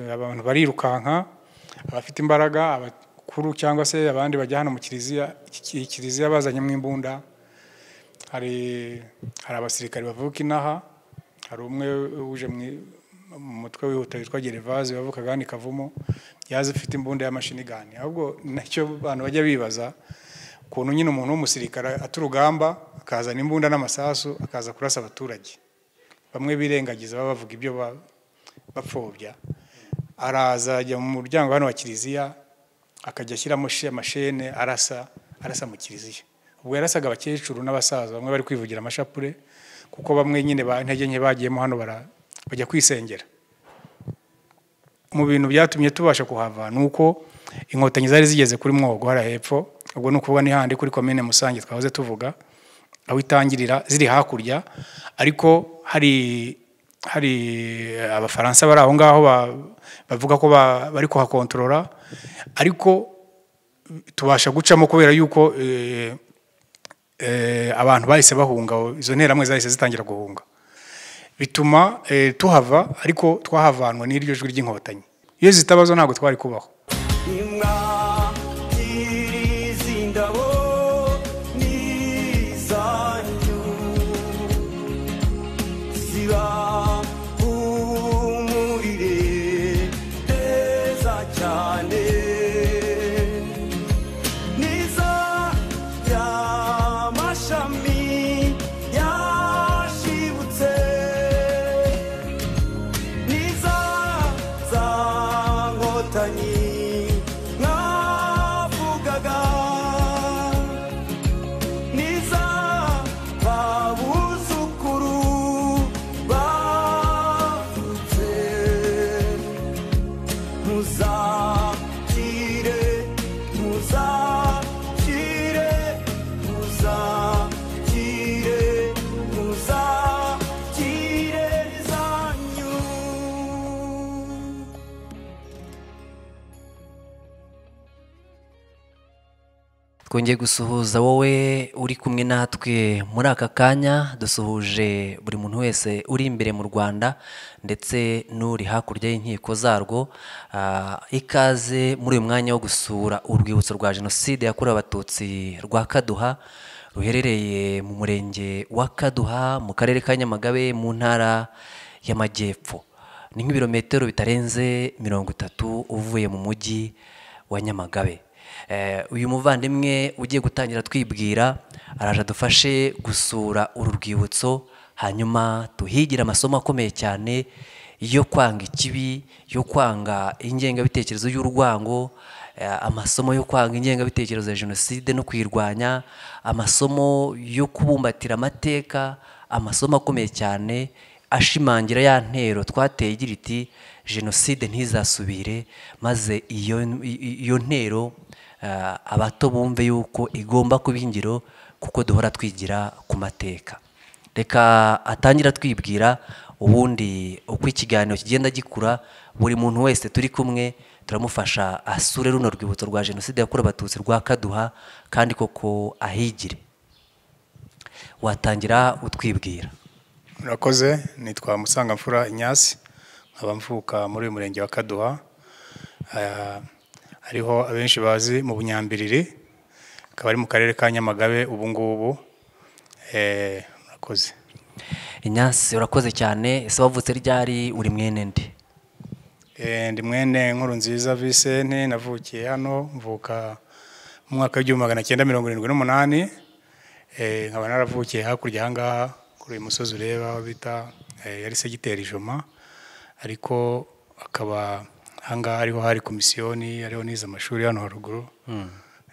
abantu barirukanka abafite imbaraga abakuru cyangwa se abandi bajya hano mu kiliziya iki- kiliziya bazanyemo imbunda hari hari abasirikare bavuka inaha hari umwe uje mu i- mu mutwe wihuta witwa gerevaze wavukaga hano i kavumu yaje afite imbunda y'amashinigani ahubwo nacyo abantu bajya bibaza ukuntu nyine umuntu w'umusirikare aturugamba akazana imbunda n'amasasu akaza kurasa abaturage bamwe birengagiza baba bavuga ibyo ba- bapfobya araza ajya mu muryango hano wa kiliziya akajya ashyiramo shi- amashene arasa arasa mu kiliziya ubwo yarasaga abakecuru n'abasaza bamwe bari kwivugira amashapure kuko bamwe nyine ba intege nke bagiyemo hano bara- bajya kwisengera mu bintu byatumye tubasha kuhava ni uko inkotanyi zari zigeze kuri mwogo hariya hepfo ubwo ni ukuvuga ni handi kuri komine musange twahoze tuvuga aho itangirira ziri hakurya ariko hari hari abafaransa bari aho ngaho ba- bavuga ko ba- bari kuhakontorora ariko tubasha gucamo kubera yuko eh, eh, abantu bahise bahunga izo nteramwe zahise zitangira guhunga bituma eh, tuhava ariko twahavanwa n'iryo jwi ry'inkotanyi iyo zitabazo ntabwo twari kubaho Mwakirizi indabo n'izanyu ziba umurire heza cyane niza y'amashami yashibutse niza za nkotanyi mwavugaga niza ba buzukuru bavutse muzakire muzakire muzakire muzakire zanyu twongeye gusuhuza wowe uri kumwe natwe muri aka kanya dusuhuje buri muntu wese uri imbere mu rwanda ndetse n'uri hakurya y'inkiko zarwo Ah, ikaze muri uyu mwanya wo gusura urwibutso rwa jenoside yakorewe abatutsi rwa kaduha ruherereye mu murenge wa kaduha mu karere ka nyamagabe mu ntara y'amajyepfo ni nk'ibirometero bitarenze mirongo itatu uvuye mu mujyi wa nyamagabe Eh, uyu muvandimwe ugiye gutangira twibwira araje adufashe gusura uru rwibutso hanyuma tuhigire amasomo akomeye cyane yo kwanga ikibi yo kwanga ingengabitekerezo y'urwango eh, amasomo yo kwanga ingengabitekerezo ya jenoside no kuyirwanya amasomo yo kubumbatira amateka amasomo akomeye cyane ashimangira ya ntero twateye igira iti jenoside ntizasubire maze iyo i- i- iyo ntero ah, abato bumve yuko igomba kuba ingiro kuko duhora twigira ku mateka reka atangira twibwira ubundi uko ikiganiro kigenda gikura buri muntu wese turi kumwe turamufasha asure runo rwibutso rwa jenoside yakorewe abatutsi rwa kaduha kandi koko ahigire watangira utwibwira murakoze nitwa musangamfura inyasi nkaba mvuka muri uyu murenge wa kaduha Ah, hariho abenshi bazi mu bunyambiriri akaba ari mu karere ka nyamagabe ubu ngubu Eh, murakoze inyasi urakoze cyane ese wavutse ryari uri mwene nde Eh, ndi mwene nkuru nziza visente navukiye hano mvuka mu mwaka w'igihumbi magana cyenda mirongo irindwi n'umunani Eh, nkaba naravukiye hakurya aha ngaha kuri uyu musozi ureba aho bita eh, yari segiteri ijoma ariko akaba aha ngaha ariho hari komisiyoni ariho nize amashuri hano haruguru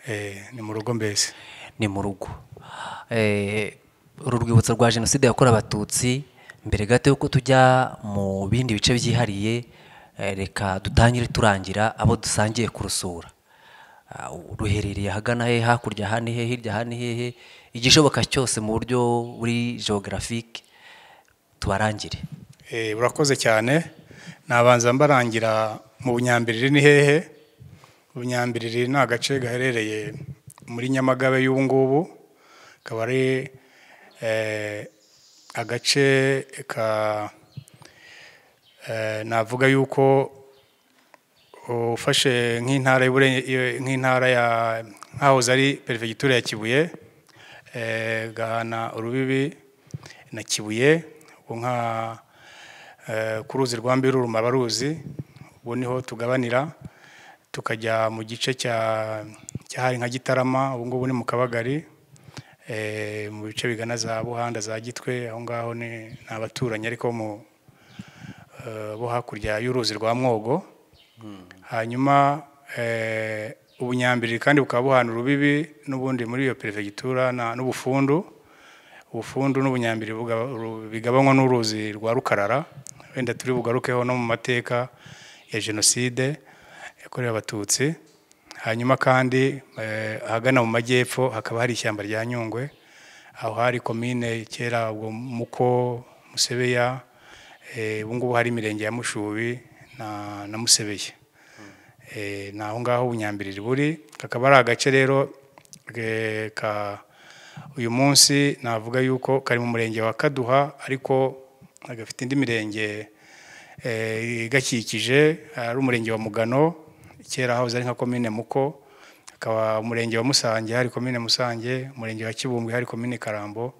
Eh, ni mu rugo mbese ni mu rugo Eh, uru rwibutso rwa jenoside yakorewe abatutsi mbere gato y'uko tujya mu bindi bice byihariye eh, reka dutangire turangira abo dusangiye kurusura Ah, ruherereye ahagana hehe hakurya aha ni hehe hirya aha ni hehe igishoboka cyose mu buryo buri geographique tubarangire Eh, urakoze cyane nabanza mbarangira mu bunyambiriri ni hehe ubunyambiriri ni agace gaherereye muri nyamagabe y'ubu ngubu akaba ari eh, agace ka eh, navuga yuko ufashe nk'intara y'Uburen- iyo- nk'intara ya nk'ahoze ari perefegitura ya kibuye eh, gahana urubibi na kibuye ubu nka eh, ku ruzi rwa mbiru rumabaruzi ubu niho tugabanira tukajya mu gice cya cyahari nka gitarama ubu ngubu ni mu kabagari eh, mu bice bigana za buhanda za gitwe aho ngaho ni ni abaturanyi ariko bo mu eh, bo hakurya y'uruzi rwa mwogo hanyuma eh, ubunyambiriri kandi bukaba buhana urubibi n'ubundi muri iyo perefegitura na- n'ubufundu ubufundu n'ubunyambiriri buga- ru- bigabanywa n'uruzi rwa rukarara wenda turi bugarukeho no mu mateka ya jenoside yakorewe abatutsi hanyuma kandi eh, ahagana mu majyepfo hakaba hari ishyamba rya nyungwe aho hari komine kera ubwo muko musebeya eh, ubu ngubu hari imirenge ya mushubi na, na musebeye eh, ni aho ngaho ubunyambiriri buri kakaba ari agace rero eh, ka uyu munsi navuga yuko kari mu murenge wa kaduha ariko gafite indi mirenge eh, igakikije ari umurenge wa mugano kera hahoze ari nka komine muko hakaba umurenge wa musange hari komine musange umurenge wa kibumbwe hari komine karambo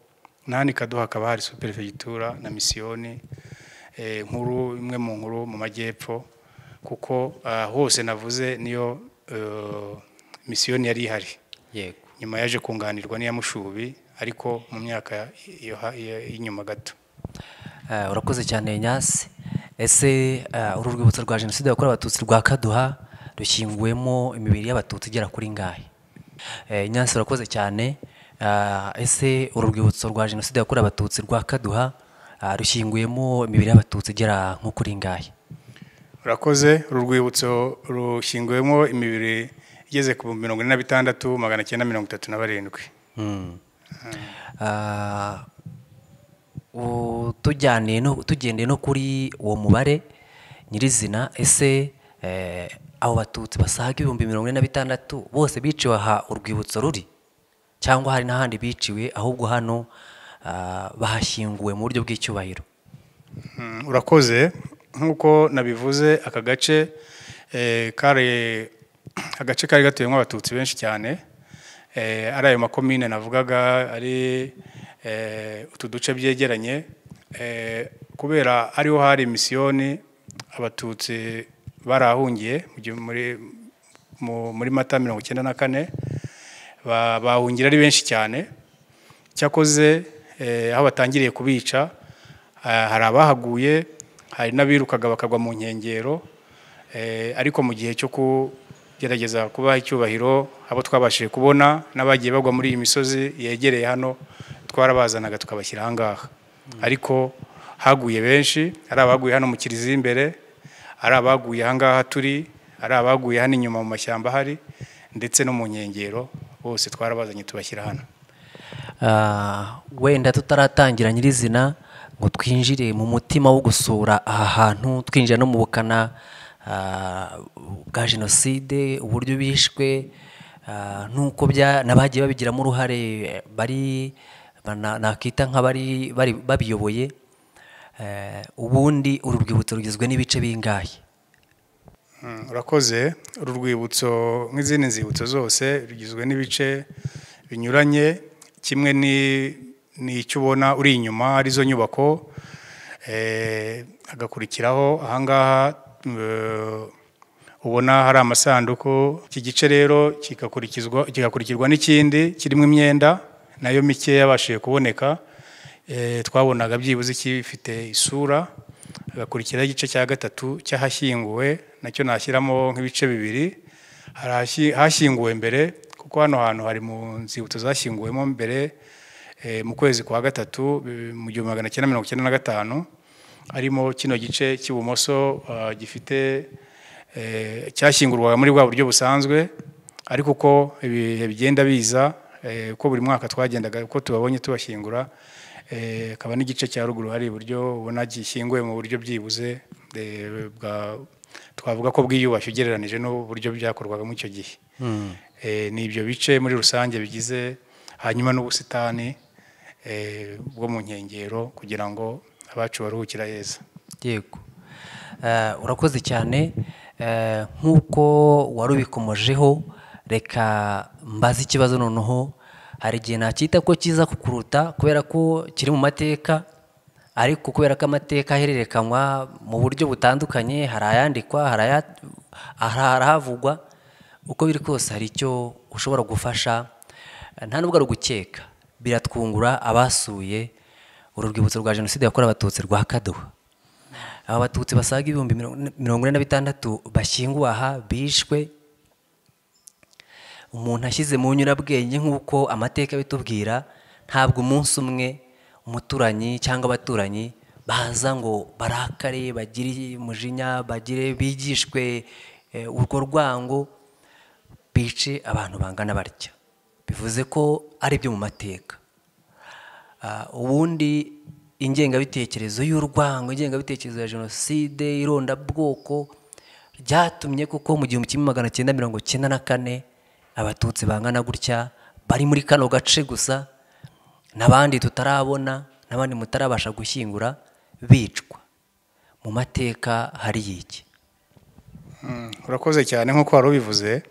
n'ahandi kaduha hakaba hari superefegitura na misiyoni eh, nkuru imwe mu nkuru mu majyepfo kuko ah, hose navuze niyo eh, misiyoni yari ihari yego nyuma yaje kunganirwa n'iya mushubi ariko mu myaka yo ha- yo- y'inyuma gato Eh, urakoze cyane nyasi ese eh, uru rwibutso rwa jenoside yakorewe abatutsi rwa kaduha rushyinguwemo imibiri y'abatutsi igera kuri ngahe Eh, nyasi urakoze cyane Eh, ese uru rwibutso rwa jenoside yakorewe abatutsi rwa kaduha eh, rushyinguyemo imibiri y'abatutsi igera nko kuri ngahe urakoze uru rwibutso rushyinguwemo imibiri igeze ku bihumbi mirongo ine na bitandatu magana cyenda mirongo itatu na barindwi Mm. Ah, u- tujyaniye no tugendeye no kuri uwo mubare nyirizina ese eh, abo batutsi basaga ibihumbi mirongo ine na bitandatu bose biciwe aha urwibutso ruri cyangwa hari n'ahandi biciwe ahubwo hano ah, bahashyinguwe mu buryo bw'icyubahiro Mm, urakoze nk'uko nabivuze aka gace eh, kari agace kari gatuyemo abatutsi benshi cyane eh, ari ayo makomine navugaga ari eh, utu duce byegeranye eh, kubera ariho hari misiyoni abatutsi barahungiye mu gihe muri- mu- muri mata mirongo icyenda na kane ba- bahungira ari benshi cyane cyakoze eh, aho batangiriye kubica ah, hari abahaguye hari n'abirukaga bakagwa mu nkengero eh, ariko mu gihe cyo kugerageza kubaha icyubahiro abo twabashije kubona n'abagiye bagwa muri iyi misozi yegereye hano twarabazanaga tukabashyira aha ngaha ariko haguye benshi hari abaguye hano mu kiliziya imbere ari abaguye ahangaha turi ari abaguye hano inyuma mu mashyamba ahari ndetse no mu nkengero bose twarabazanye tubashyira hano Ah, wenda tutaratangira nyirizina ngo twinjire mu mutima wo gusura aha hantu twinjira no mu bukana ah, bwa jenoside uburyo bishwe ah, n'uko bya- n'abagiye babigiramo uruhare eh, bari bana- nakita nk'abari bari- babiyoboye Eh, ubundi uru rwibutso rugizwe n'ibice bingahe Mm, urakoze uru rwibutso nk'izindi nzibutso zose rugizwe n'ibice binyuranye kimwe ni ni icyo ubona uri inyuma arizo nyubako eh, hagakurikiraho ahangaha eh, ubona hari amasanduku iki gice rero kigakurikizwa kigakurikirwa n'ikindi kirimo imyenda nayo mike yabashije kuboneka Eh, twabonaga byibuze ikifite isura hagakurikiraho igice cya gatatu cy'ahashyinguwe nacyo nashyiramo nk'ibice bibiri hari ahashy- hashyinguwe mbere kuko hano hantu hari mu nzibutso zashyinguwemo mbere eh, mu kwezi kwa gatatu eh, mu gihumbi magana cyenda mirongo icyenda na gatanu harimo kino gice cy'ibumoso ah, gifite eh, cyashyingurwaga muri bwa buryo busanzwe ariko uko ibihe bigenda biza eh, uko buri mwaka twagendaga uko tubabonye tubashyingura eh, akaba n'igice cya ruguru hari iburyo ubona gishyinguye mu buryo byibuze eh, bwa- twavuga ko bwiyubashye ugereranije n'uburyo byakorwaga muri icyo gihe Eh, ni ibyo bice muri rusange bigize hanyuma n'ubusitani eh, bwo mu nkengero kugira ngo abacu baruhukira heza yego Eh, urakoze cyane Eh, nk'uko wari ubikomojeho reka mbaze ikibazo noneho hari igihe nacyita ko kiza kukuruta kubera ko kiri mu mateka ariko kubera ko amateka ahererekanywa mu buryo butandukanye hari ayandikwa hari aya- hari ahavugwa uko biri kose hari icyo ushobora gufasha Eh, nta nubwo ari ugukeka biratwungura abasuye uru rwibutso rwa jenoside yakorewe abatutsi rwa kaduha aba batutsi basaga ibihumbi mirongo- mirongo ine na bitandatu bashyinguwe aha bishwe umuntu ashyize mu nyurabwenge nk'uko amateka abitubwira ntabwo umunsi umwe umuturanyi cyangwa abaturanyi baza ngo barakare bagire umujinya bagire bigishwe eh, urwo rwango bice abantu bangana batya bivuze ko ari ibyo mu mateka Ah, ubundi ingengabitekerezo y'urwango ingengabitekerezo ya jenoside irondabwoko ryatumye kuko mu gihumbi kimwe magana cyenda mirongo cyenda na kane abatutsi bangana gutya bari muri kano gace gusa n'abandi tutarabona n'abandi mutarabasha gushyingura bicwa mu mateka hari iki Mm, urakoze cyane nk'uko wari ubivuze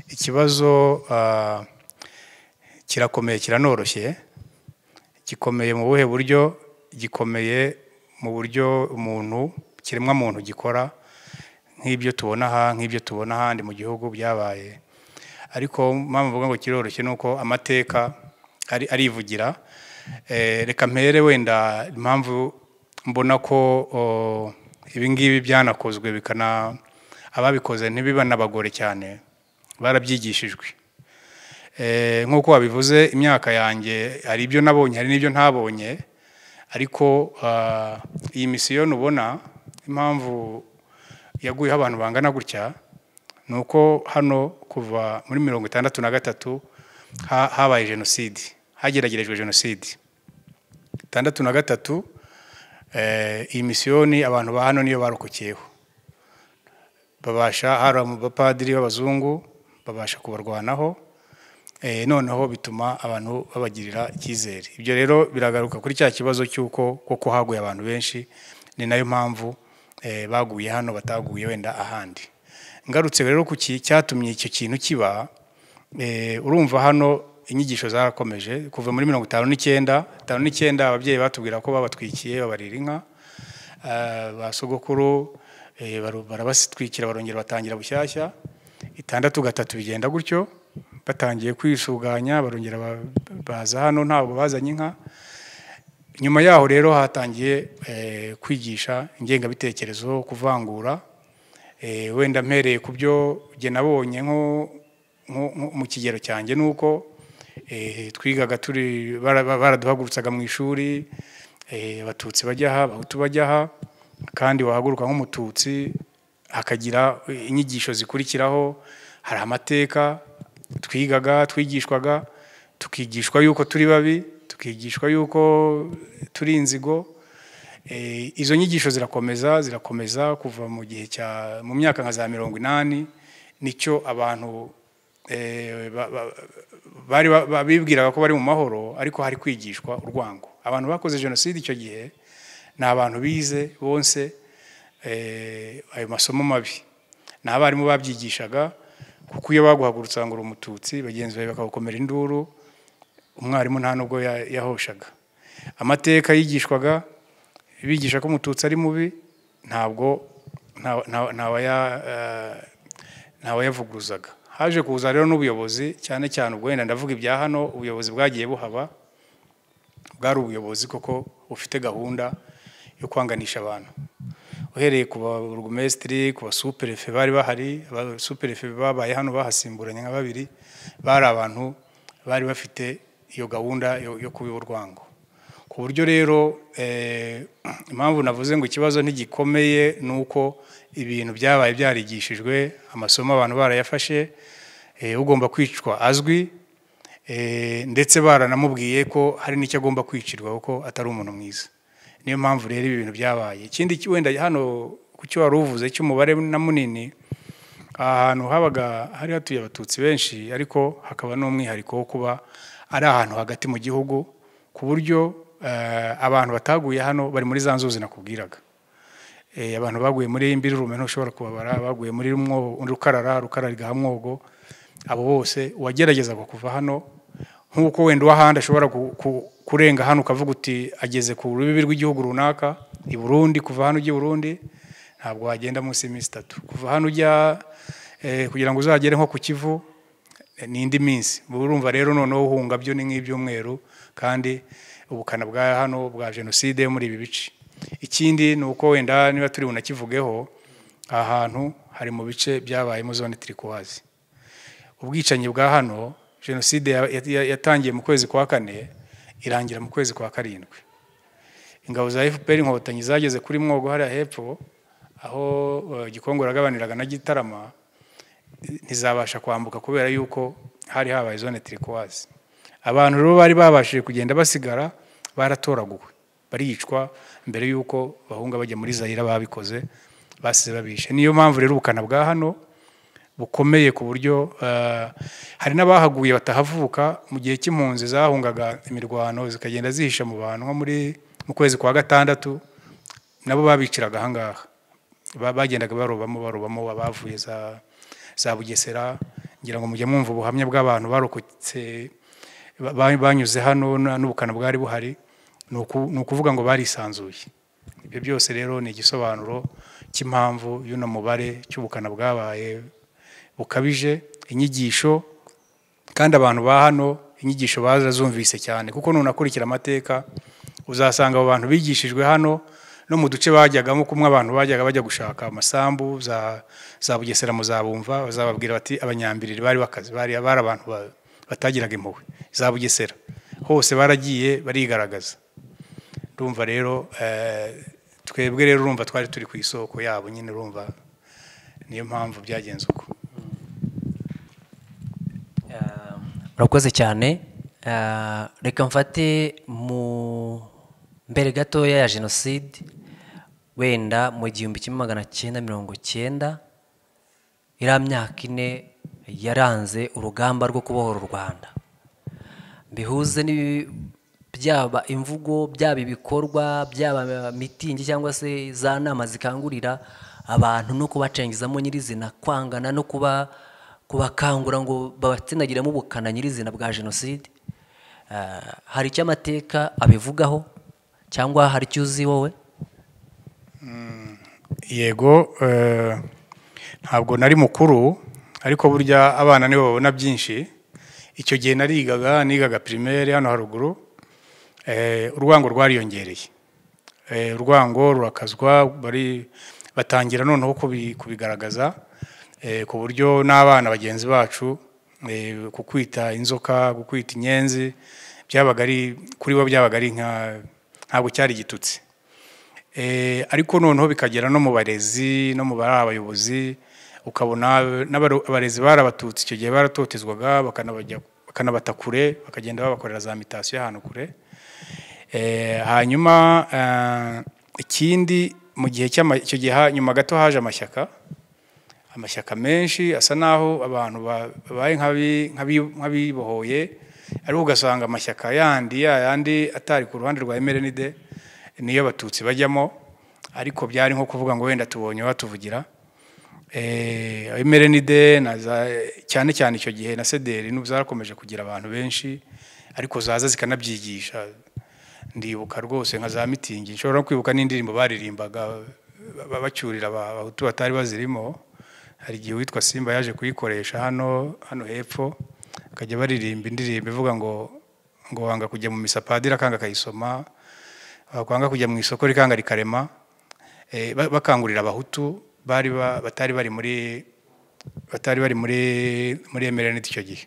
ikibazo ah, kirakomeye kiranoroshye gikomeye mu buhe buryo gikomeye mu buryo umuntu kiremwa muntu gikora nk'ibyo tubona aha nk'ibyo tubona ahandi mu gihugu byabaye ariko mpamvu mvuga ngo kiroroshye ni uko amateka ari- arivugira Eh, reka mpere wenda impamvu mbona ko oh, ibingibi byanakozwe bikana ababikoze ntibibanabagore cyane barabyigishijwe Eh, nk'uko wabivuze imyaka yanjye hari ibyo nabonye hari n'ibyo ntabonye ariko ah, iyi misiyo nubona impamvu yaguyeho abantu bangana gutya ni uko hano kuva muri mirongo itandatu na gatatu ha- habaye jenoside hageragerejwe jenoside itandatu na gatatu eh, iyi misiyoni abantu ba hano niyo barokokeyeho babasha hari abapadiri b'abazungu babasha kubarwanaho Eh, noneho bituma abantu babagirira icyizere ibyo rero biragaruka kuri cya kibazo cy'uko koko haguye abantu benshi ni nayo mpamvu eh, baguye hano bataguye wenda ahandi ngarutse rero ku ki- cyatumye icyo kintu kiba eh, urumva hano inyigisho zarakomeje kuva muri mirongo itanu n'icyenda itanu n'icyenda ababyeyi batubwira ko babatwikiye babarira inka Ah, ba sogokuru eh, baru- barabasitwikira barongera batangira bushyashya itandatu gatatu bigenda gutyo batangiye kwisuganya barongera ba- baza hano ntabwo bazanye inka nyuma yaho rero hatangiye eh, kwigisha ingengabitekerezo kuvangura Eh, wenda mpereye ku byo jye nabonye nko nko- nko mu kigero cyanjye ni uko eh, twigaga turi bara- ba- baraduhagurutsaga mu ishuri eh, abatutsi bajya aha abahutu bajya aha kandi wahaguruka nk'umututsi hakagira inyigisho zikurikiraho hari amateka twigaga twigishwaga tukigishwa yuko turi babi tukigishwa yuko turi inzigo Eh, izo nyigisho zirakomeza zirakomeza kuva mu gihe cya mu myaka nka za mirongo inani nicyo abantu eh, ba- ba- bari ba- ba- bibwiraga ko bari mu mahoro ariko hari kwigishwa urwango abantu bakoze jenoside icyo gihe ni abantu bize bonse eh, ayo masomo mabi ni abarimu babyigishaga kuko iyo baguhagurutsa ngo uri umututsi bagenzi bawe bakagukomera induru umwarimu nta nubwo ya- yahoshaga amateka yigishwaga bigisha ko umututsi ari mubi ntabwo nta- nta- ntawaya- eh, ntawayavuguruzaga haje kuza rero n'ubuyobozi cyane cyane ubwo wenda ndavuga ibya hano ubuyobozi bwagiye buhaba bwari ubuyobozi koko bufite gahunda yo kwanganisha abantu uhereye ku barugumesitiri ku basuperefe bari bahari abasuperefe babaye hano bahasimburanye nka babiri bari abantu bari bafite iyo gahunda yo yo kubiba urwango ku buryo rero eh, impamvu navuze ngo ikibazo ntigikomeye ni uko ibintu byabaye byarigishijwe amasomo abantu barayafashe eh, ugomba kwicwa azwi Eh, ndetse baranamubwiye ko hari n'icyo agomba kwicirwa kuko atari umuntu mwiza niyo mpamvu rero ibi bintu byabaye ikindi ki- wenda hano ku cyo wari uvuze cy'umubare na munini ahantu habaga hari hatuye abatutsi benshi ariko hakaba n'umwihariko wo kuba ari ahantu hagati mu gihugu ku buryo eh, abantu bataguye hano bari muri za nzuzi nakubwiraga eh, abantu baguye muri iyi mbirurume ntushobora kubabara baguye muri mwobo undi rukarara rukarara igaha mwogo abo bose uwagerageza kuva hano nk'uko wenda uw'ahandi ashobora ku- ku- kurenga hano ukavuga uti ageze ku rubibi rw'igihugu runaka i burundi kuva hano ujya i burundi ntabwo wagenda munsi y'iminsi itatu kuva hano ujya eh, kugira ngo uzagere nko ku kivu ni indi minsi Ubu urumva rero noneho uhunga byo ni nk'ibyumweru kandi ubukana bwa hano bwa jenoside yo muri ibi bice ikindi ni uko wenda niba turi bunakivugeho aha hantu hari mu bice byabayemo zone tirikuwazi ubwicanyi bwa hano jenoside ya- ya- ya- yatangiye mu kwezi kwa kane irangira mu kwezi kwa karindwi ingabo za fpr inkotanyi zageze kuri mwogo hariya hepfo aho eh, gikongo yagabaniraga na gitarama ntizabasha kwambuka kubera yuko hari habaye zone tirikowazi abantu rero bari babashije kugenda basigara baratoraguwe baricwa mbere y'uko bahunga bajya muri zayira babikoze basize babishe niyo mpamvu rero ubukana bwa hano bukomeye ku buryo eh, hari n'abahaguye batahavuka mu gihe cy'impunzi zahungaga imirwano zikagenda zihisha mu bantu nko muri mu kwezi kwa gatandatu nabo babiciraga ahangaha Ba- bagendaga barobamo barobamo abavuye za za bugesera ngira ngo mujye mwumva ubuhamya bw'abantu barokotse ba- ba- banyuze hano na- n'ubukana bwari buhari ni uku- ni ukuvuga ngo barisanzuye ibyo byose rero ni igisobanuro cy'impamvu y'uno mubare cy'ubukana bwabaye bukabije inyigisho kandi abantu ba hano inyigisho barazumvise cyane kuko nunakurikira amateka uzasanga abo bantu bigishijwe hano no mu duce bajyagamo kumwe abantu bajyaga bajya gushaka amasambu za, za bugesera muzabumva bazababwira bati abanyambiriri bari bakazi bari, bari abantu ba- batagiraga impuhwe za bugesera hose baragiye barigaragaza urumva rero eh, twebwe rero urumva twari turi ku isoko yabo nyine urumva niyo mpamvu byagenze uko Ah, urakoze cyane Ah, reka mfate mu mbere gatoya ya jenoside wenda mu gihumbi kimwe magana cyenda mirongo cyenda iriya myaka ine yaranze urugamba rwo kubohora u rwanda bihuze n'ibi- byaba imvugo byaba ibikorwa byaba mitingi cyangwa se za nama zikangurira abantu no kubacengezamo nyirizina kwangana no kuba kubakangura ngo babatsindagiremo ubukana nyirizina bwa jenoside Ah, hari icyo amateka abivugaho cyangwa hari icyo uzi wowe yego eh, ntabwo nari mukuru ariko burya abana nibo babona byinshi icyo gihe narigaga nigaga primaire hano haruguru eh, urwango rwariyongereye Eh, urwango rurakazwa bari batangira noneho kubi- kubigaragaza eh, ku buryo n'abana bagenzi bacu eh, kukwita inzoka gukwita inyenzi byabaga ari kuri bo byabaga ari nka ntabwo cyari igitutsi Eh, ariko noneho bikagera no mu barezi no mu bari abayobozi ukabona n'abaro- abarezi barabatutse icyo gihe baratotezwaga bakanabajya- bakanabata kure bakagenda babakorera za mitasiyo y'ahantu kure Eh, hanyuma eh, ikindi mu gihe cy'ama- icyo gihe ha- nyuma gato haje amashyaka amashyaka menshi asa n'aho abantu ba- babaye nk'abi- nk'abi- nk'abibohoye ariko ugasanga amashyaka yandi yayandi atari ku ruhande rwa mrnd niyo abatutsi bajyamo ariko byari nko kuvuga ngo wenda tubonye batuvugira mrnd cyane cyane icyo gihe na sederi n'ubu zarakomeje kugira abantu benshi ariko zaza zikanabyigisha ndibuka rwose nka za mitingi nshobora no kwibuka n'indirimbo baririmbaga ba- ba- bacyurira aba- abahutu batari bazirimo hari igihe uwitwa simba yaje kuyikoresha hano hano hepfo akajya baririmba indirimbo ivuga ngo ngo wanga kujya mu misa padiri akanga akayisoma wakwanga kujya mu isoko rikanga rikarema Eh, ba- bakangurira abahutu bari ba- batari bari muri batari bari muri muri emerene icyo gihe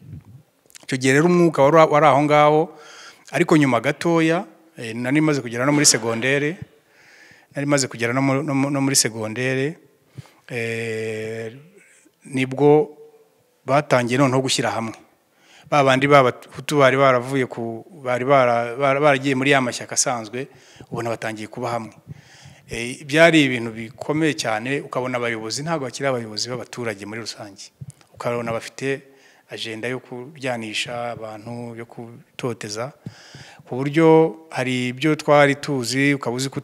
icyo gihe rero umwuka wari wari aho ngaho ariko nyuma gatoya eh, nari maze kugera no muri segondere nari maze kugera no mu- no mu- no muri segondere eh, nibwo batangiye noneho gushyira hamwe ba bandi b'abahutu bari baravuye ku bari bara- bara- baragiye muri ya mashyaka asanzwe ubona batangiye kuba hamwe Eh, byari ibintu bikomeye cyane ukabona abayobozi ntabwo bakiri abayobozi b'abaturage muri rusange ukabona bafite ajenda yo kuryanisha abantu yo kutoteza ku buryo hari ibyo twari tuzi ukaba uzi ko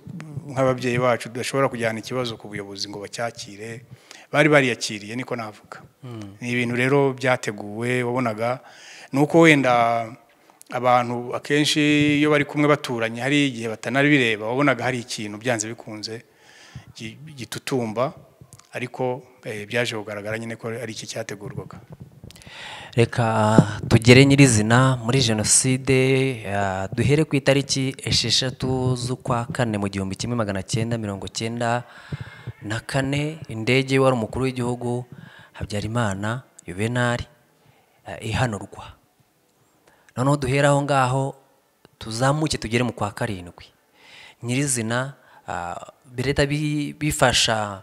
nk'ababyeyi bacu tudashobora kujyana ikibazo ku buyobozi ngo bacyakire bari bariyakiriye niko navuga ni ibintu rero byateguwe wabonaga ni uko wenda abantu akenshi iyo bari kumwe baturanye hari igihe batanabireba wabonaga hari ikintu byanze bikunze gi- gitutumba ariko eh, byaje kugaragara nyine ko ari iki cyategurwaga reka tugere nyirizina muri jenoside ah, duhere ku itariki esheshatu z'ukwa kane mu gihumbi kimwe magana cyenda mirongo cyenda na kane indege wari umukuru w'igihugu habyarimana yuvenali ah, ihanurwa noneho duhere aho ngaho tuzamuke tugere mu kwa karindwi nyirizina ah, leta bi- bifasha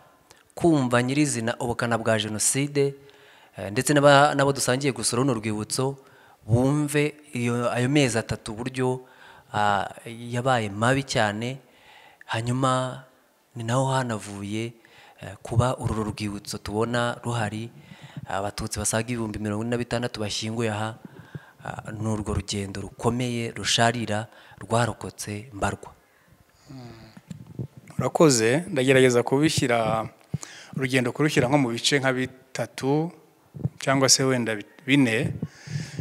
kumva nyirizina ubukana bwa jenoside eh, ndetse n'aba- n'abo dusangiye gusura runo rwibutso bumve iyo- ayo mezi atatu uburyo ah, yabaye mabi cyane hanyuma ni naho hanavuye eh, kuba uru rwibutso tubona ruhari abatutsi basaga ibihumbi mirongo ine na bitandatu bashyinguye aha Ah, ni urwo rugendo rukomeye rusharira rwarokotse mbarwa urakoze ndagerageza kubishyira urugendo kurushyira nko mu bice nka bitatu cyangwa se wenda bi- bine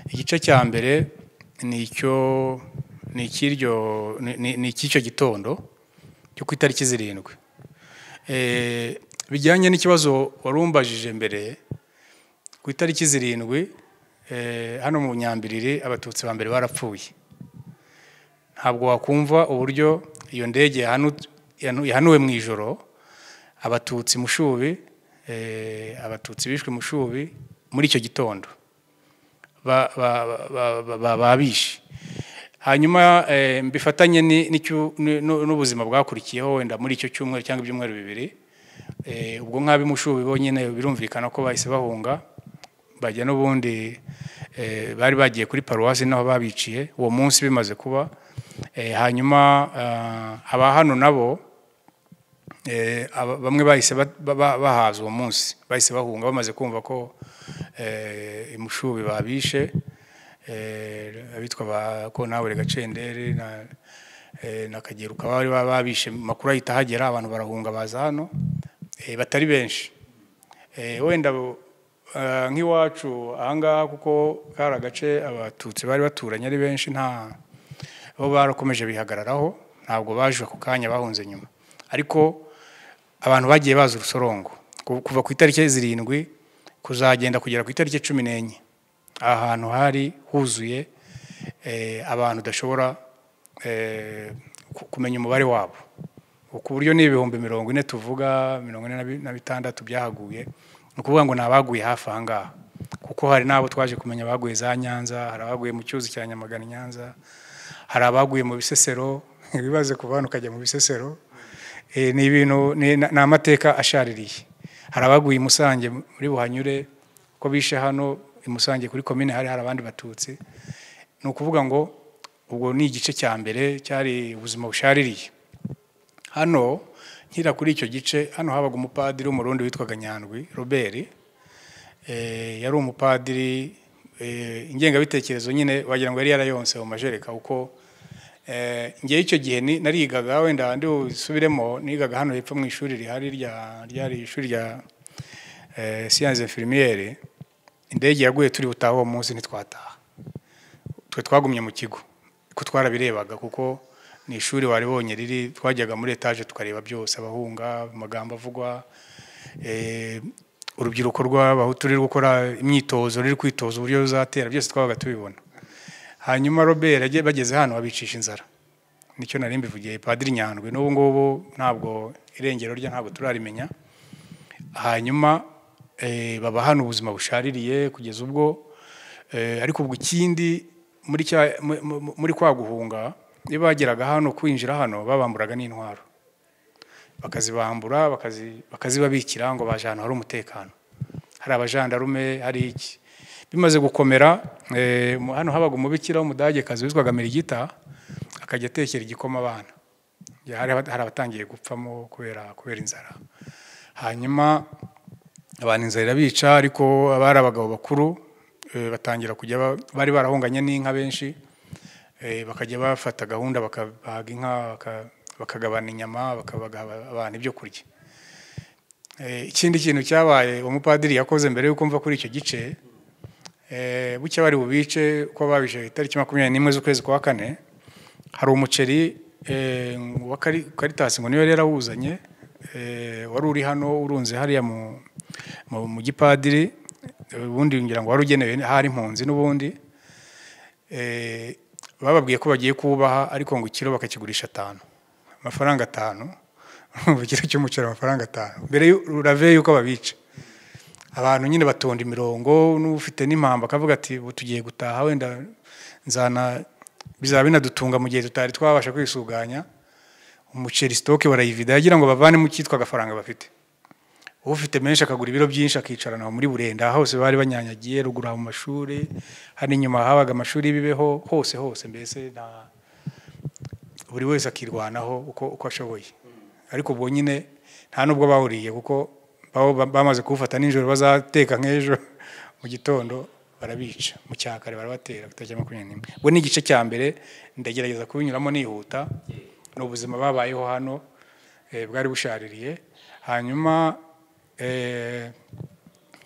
igice cya mbere ni icyo ni icy'iryo ni- ni- ni icy'icyo gitondo cyo ku itariki zirindwi Eh, bijyanye n'ikibazo wari umbajije mbere ku itariki zirindwi eh, hano mu nyambiriri abatutsi ba mbere barapfuye ntabwo wakumva uburyo iyo ndege yahanu- yanu- yahanuwe mu ijoro abatutsi mushubi eh, abatutsi bishwe mushubi muri icyo gitondo ba- ba- ba- ba- ba- babishe hanyuma eh, bifatanye ni- n'icyu- nu- nu- n'ubuzima bwakurikiyeho wenda muri icyo cyumweru cyangwa ibyumweru bibiri eh, ubwo nk'abimushubi bonyine birumvikana ko bahise bahunga bajya n'ubundi eh, bari bagiye kuri paruwasi naho babiciye uwo munsi bimaze kuba Eh, hanyuma ah, aba hano nabo eh, aba- bamwe bahise ba- ba- ba- bahaza uwo munsi bahise bahunga bamaze kumva ko eh, imushubi babishe eh, abitwa ba kontabure gacendere na eh, na Kageruka bari ba- babishe amakuru ahita ahagera abantu barahunga baza hano eh, batari benshi Eh, wenda bo- ah, nk'iwacu ahangaha kuko kari agace abatutsi bari baturanye ari benshi nta bo barakomeje bihagararaho ntabwo baje ako kanya bahunze nyuma ariko abantu bagiye baza urusorongo ku- kuva ku itariki zirindwi kuzagenda kugera ku itariki cumi n'enye aha hantu hari huzuye eh, abantu udashobora eh, ku- kumenya umubare wabo ku buryo ni ibihumbi mirongo ine tuvuga mirongo ine na bi- na bitandatu byahaguye ni ukuvuga ngo ni abaguye hafi aha ngaha kuko hari n'abo twaje kumenya baguye za nyanza hari abaguye mu cyuzi cya nyamagana i nyanza hari abaguye mu bisesero ibibaze kuva hano ukajya mu bisesero Eh, ni ibintu ni ni amateka ashaririye hari abaguye i musange muri buhanyure ko bishe hano i musange kuri komine hari hari abandi batutsi ni ukuvuga ngo ubwo ni igice cya mbere cyari ubuzima bushaririye hano nkira kuri icyo gice hano habaga umupadiri w'umurundi witwaga nyandwi robert Eh, yari umupadiri eh, ingengabitekerezo nyine wagira ngo yari yarayonse mu majereka kuko eh, ngewe icyo gihe ni- narigaga wenda ndi busubiremo nigaga hano hepfo mu ishuri rihari rya ryari ishuri rya eh, siyanse infirmiyere indege yaguye turi butahe uwo munsi ntitwataha twe twagumye mu kigo ko twarabirebaga kuko ni ishuri wari bonye riri twajyaga muri etaje tukareba byose abahunga amagambo avugwa eh, urubyiruko rw'abahutu ruri gukora imyitozo ruri kwitoza uburyo ruzatera byose twabaga tubibona hanyuma robert yagiye- bageze hano babicisha inzara nicyo nari mbivugiye padiri nyandwi n'ubu ngubu ntabwo irengero rye ntabwo turarimenya hanyuma eh, baba hano ubuzima bushaririye kugeza ubwo eh, ariko ubwo ikindi muri cya- mu- mu- muri kwa guhunga iyo bageraga hano kwinjira hano babamburaga n'intwaro bakazibambura bakazi- bakazibabikira ngo baje ahantu hari umutekano hari abajandarume hari iki bimaze gukomera eh, mu- hano habaga umubikira w'umudagekazi witwaga mirigita akajya atekera igikoma abana Ya, hari aba- hari abatangiye gupfamo kubera kubera inzara hanyuma abantu inzara irabica ariko abari abagabo bakuru eh, batangira kujya ba- bari barahunganye n'inka benshi eh, bakajya bafata gahunda bakabaga inka baka- bakagabana inyama bakabaga abantu ibyo kurya Eh, ikindi kintu cyabaye umupadiri yakoze mbere y'uko mva kuri icyo gice eh, bucya bari bubice uko babije itariki makumyabiri n'imwe z'ukwezi kwa kane hari umuceri eh, wa Kari- Caritas ngo niyo yari yarawuzanye eh, wari uri hano urunze hariya mu, mu, mu gipadiri eh, ubundi ngira ngo wari ugenewe ahari impunzi n'ubundi eh, bababwiye ko bagiye kubaha ariko ngo ikiro bakakigurisha atanu amafaranga atanu urumva ikiro cy'umuceri amafaranga atanu mbere y'u- urave yuko babica abantu nyine batonda imirongo n'ufite n'impamba akavuga ati "Ubu tugiye gutaha wenda nzana bizaba binadutunga mu gihe tutari twabasha kwisuganya umuceri sitoke barayivida yagira ngo bavanemo icyitwa agafaranga bafite ufite menshi akagura ibiro byinshi akicarana aho muri burenda hose bari banyanyagiye ruguru aho mu mashuri hano inyuma habaga amashuri y'ibibeho hose hose mbese na- buri wese akirwanaho uko uko ashoboye ariko ubwo nyine nta n'ubwo bawuriye kuko baba ba- bamaze kuwufata nijoro bazateka nk'ejo mu gitondo barabica mu cya kare barabatera kutajya makumyabiri n'imwe ubwo ni igice cya mbere ndagerageza kubinyuramo nihuta ni ubuzima babayeho hano eh, bwari bushaririye hanyuma eh,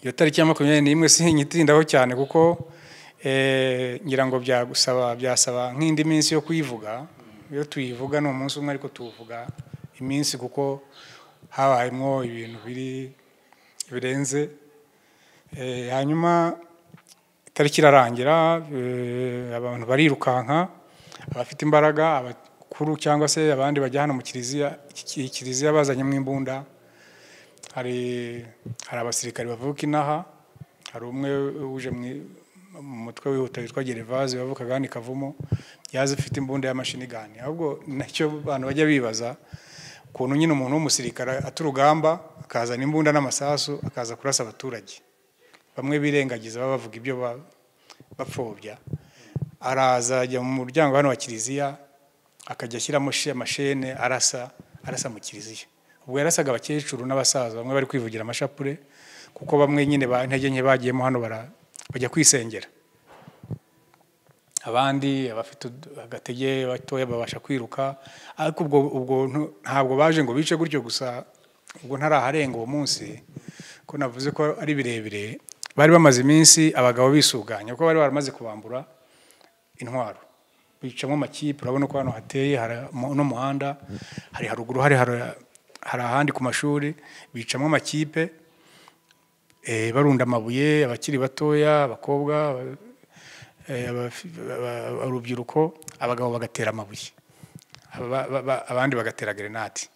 iyo tariki ya makumyabiri n'imwe sinyitindaho cyane kuko eh, ngira ngo byagusaba byasaba nk'indi minsi yo kuyivuga iyo tuyivuga ni umunsi umwe ariko tuwuvuga iminsi kuko habayemo ibintu biri birenze Eh, hanyuma itariki irarangira eh, abantu barirukanka abafite imbaraga abakuru cyangwa se abandi bajya hano mu kiliziya iki- iyi kiliziya bazanyemo imbunda hari hari abasirikari bavuka inaha hari umwe uje mu i- mu mutwe wihuta witwa gerevaze wavukaga hano i kavumo yaje afite imbunda y'amashinigani ahubwo nacyo abantu bajya bibaza ukuntu nyine umuntu w'umusirikare aturugamba akazana imbunda n'amasasu akaza kurasa abaturage bamwe birengagiza baba bavuga ibyo ba- bapfobya araza ajya mu muryango hano wa kiliziya akajya ashyiramo shi- amashene arasa arasa mu kiliziya ubwo yarasaga abakecuru n'abasaza bamwe bari kwivugira amashapure kuko bamwe nyine ba intege nke bagiyemo hano bara- bajya kwisengera abandi abafite ud- agatege batoya babasha kwiruka ariko ubwo ubwo ntu- ntabwo baje ngo bice gutyo gusa ubwo ntaraharenga uwo munsi ko navuze ko ari birebire bari bamaze iminsi abagabo bisuganya kuko bari baramaze kubambura intwaro bicamo amakipe urabona ko hano hateye hari mu- n'umuhanda hari haruguru hari hari- hari ahandi ku mashuri bicamo amakipe eh, barunda amabuye abakiri batoya abakobwa eh, abafi- aba- urubyiruko abagabo bagatera amabuye aba- ba- ba- abandi bagatera gerenade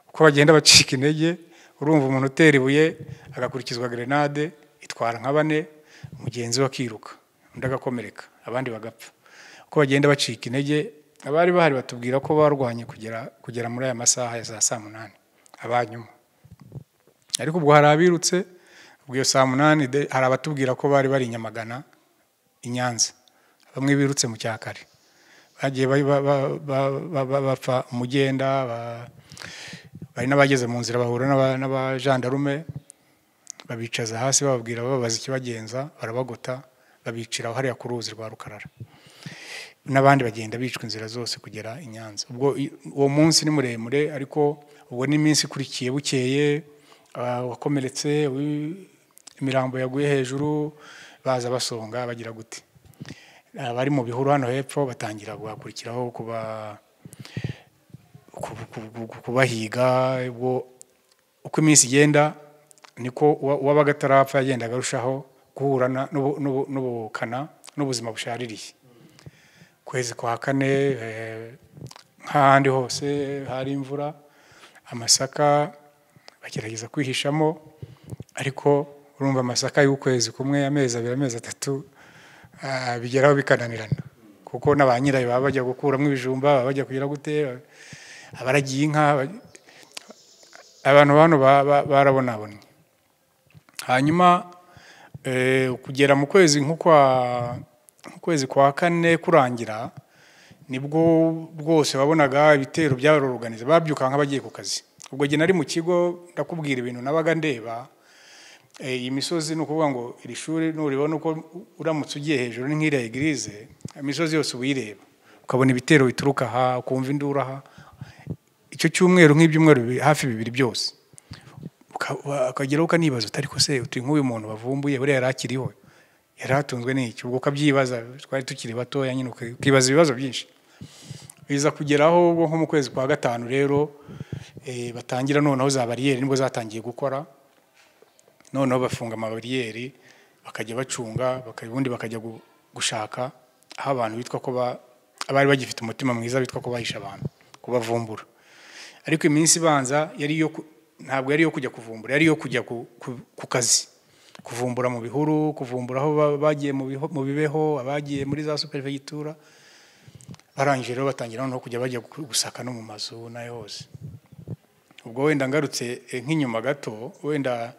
uko bagenda bacika intege urumva umuntu utera ibuye agakurikizwa gerenade itwara nka bane mugenzi we akiruka undi agakomereka abandi bagapfa uko bagenda bacika intege abari bahari batubwira ko barwanye kugera kugera muri aya masaha ya za saa munani abanyuma ariko ubwo hari abirutse ubwo iyo saa munani de- hari abatubwira ko bari bari i Nyamagana i Nyanza bamwe birutse mu cyakare bagiye ba- ba- ba- ba- ba- ba- bapfa umugenda ba- bari n'abageze mu nzira bahura n'aba- n'abajandarume babicaza hasi bababwira bababaza ikibagenza barabagota babicira hariya ku ruzi rwa rukarara n'abandi bagenda bicwa inzira zose kugera i Nyanza ubwo i- uwo munsi ni muremure ariko ubwo ni iminsi ikurikiye bukeye ah, wakomeretse uwi- imirambo yaguye hejuru baza basonga bagira gute abari mu bihuru hano hepfo batangira guhakurikiraho kuba ku- ku- ku- kubahiga ubwo uko iminsi igenda niko uwa- uwabaga atarapfa yagendaga arushaho guhura na- n'ubu- n'ubu- n'ubukana n'ubuzima bushaririye kwezi kwa kane eh, nk'ahandi hose hari imvura amasaka bagerageza kwihishamo ariko urumva amasaka y'ukwezi kumwe amezi abiri amezi atatu ah, bigeraho bikananirana kuko na ba nyirayo baba bajya gukuramo ibijumba baba bajya kugira gute abaragiye inka ba- abantu hano ba- ba- barabonabonye hanyuma eh, kugera mu kwezi nko kwa mu kwezi kwa kane kurangira nibwo rwose wabonaga ibitero byaroroganiza babyuka nk'abagiye ku kazi ubwo gihe nari mu kigo ndakubwira ibintu nabaga ndeba Eh, iyi misozi ni ukuvuga ngo iri shuri nuribona uko uramutse ugiye hejuru ni nk'iriya igirize imisozi yose uyireba ukabona ibitero bituruka aha ukumva induru aha icyo cyumweru nk'ibyumweru bibiri- hafi bibiri byose Uka- ukageraho ukanibaza uti ariko se uti nk'uyu muntu bavumbuye buriya yari akiriho yari atunzwe n'iki ubwo ukabyibaza twari tukiri batoya nyine uka- ukibaza ibibazo byinshi biza kugeraho ubwo nko mu kwezi kwa gatanu rero eh, batangira noneho za bariyeri nibwo zatangiye gukora noneho bafunga amabariyeri bakajya bacunga baka- ubundi bakajya gu- gushaka aho abantu bitwa ko ba- abari bagifite umutima mwiza bitwa ko bahisha abantu kubavumbura ariko iminsi ibanza yari iyo ku- ntabwo yari iyo kujya kuvumbura yari iyo kujya ku, ku, ku kazi kuvumbura mu bihuru kuvumbura aho ba- bagiye mu biho- mu bibeho abagiye muri za superefegitura barangije rero batangira noneho kujya bajya gu- gusaka no mu mazu n'ayo hose ubwo wenda ngarutse eh, nk'inyuma gato wenda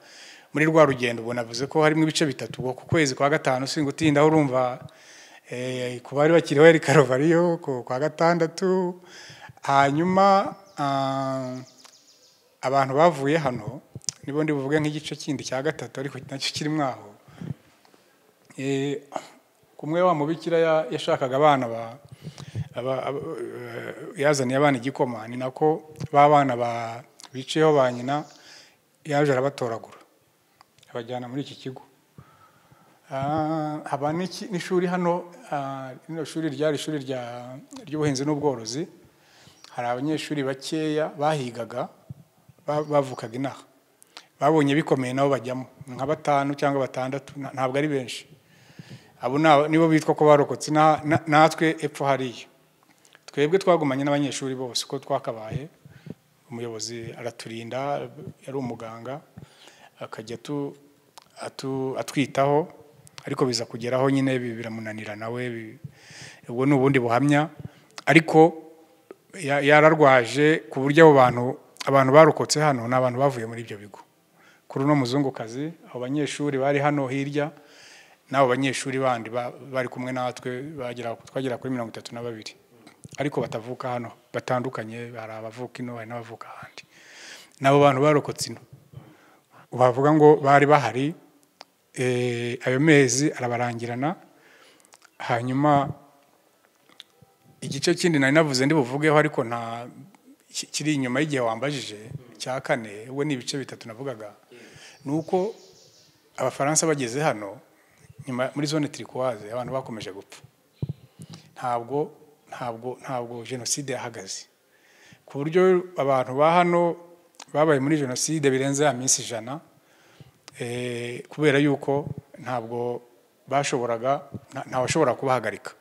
muri rwa rugendo ubona avuze ko harimo ibice bitatu ubwo ku kwezi kwa gatanu singa utinda urumva eh, ku bari bakiriho yari karuvariyo ku kwa gatandatu hanyuma ah, abantu bavuye hano nibo ndi buvuge nk'igice kindi cya gatatu ariko nacyo kirimo aho Eh, kumwe wa mubikira ya- yashakaga abana ba aba- aba- eh, yazaniye abana igikoma ni nako ba bana ba bicayeho ba nyina yaje arabatoragura abajyana muri iki kigo Ah, haba n'iki- n'ishuri hano ah, rino shuri ryari ishuri rya- ry'ubuhinzi n'ubworozi hari abanyeshuri bakeya bahigaga ba- bavukaga inaha babonye bikomeye nabo bajyamo nka batanu cyangwa batandatu na- ntabwo ari benshi abo ni aba- nibo bitwa ko barokotse na- na- natwe epfo hariya twebwe twagumanye n'abanyeshuri bose uko twakabaye umuyobozi araturinda yari umuganga akajya atu- atu- atwitaho ariko biza kugeraho nyine bi- biramunanira nawe bi- ubwo ni ubundi buhamya ariko ya- yararwaje ku buryo abo bantu abantu barokotse hano ni abantu bavuye muri ibyo bigo kuri uno muzungukazi abo banyeshuri bari hano hirya n'abo banyeshuri bandi ba- bari kumwe natwe bagera- twagera kuri mirongo itatu na babiri ariko batavuka hano batandukanye hari abavuka ino hari n'abavuka ahandi n'abo bantu barokotse ino wavuga ngo bari bahari eh, ayo mezi arabarangirana hanyuma igice kindi nari navuze ndi buvugeho ariko nta ki- kiri inyuma y'igihe wambajije cya kane ubwo ni ibice bitatu navugaga ni uko abafaransa bageze hano nyuma muri zone turikuwaze abantu bakomeje gupfa ntabwo ntabwo ntabwo jenoside yahagaze ku buryo abantu ba hano babaye muri jenoside birenze ya minsi ijana eh, kubera yuko ntabwo bashoboraga nta- ntawashobora kubahagarika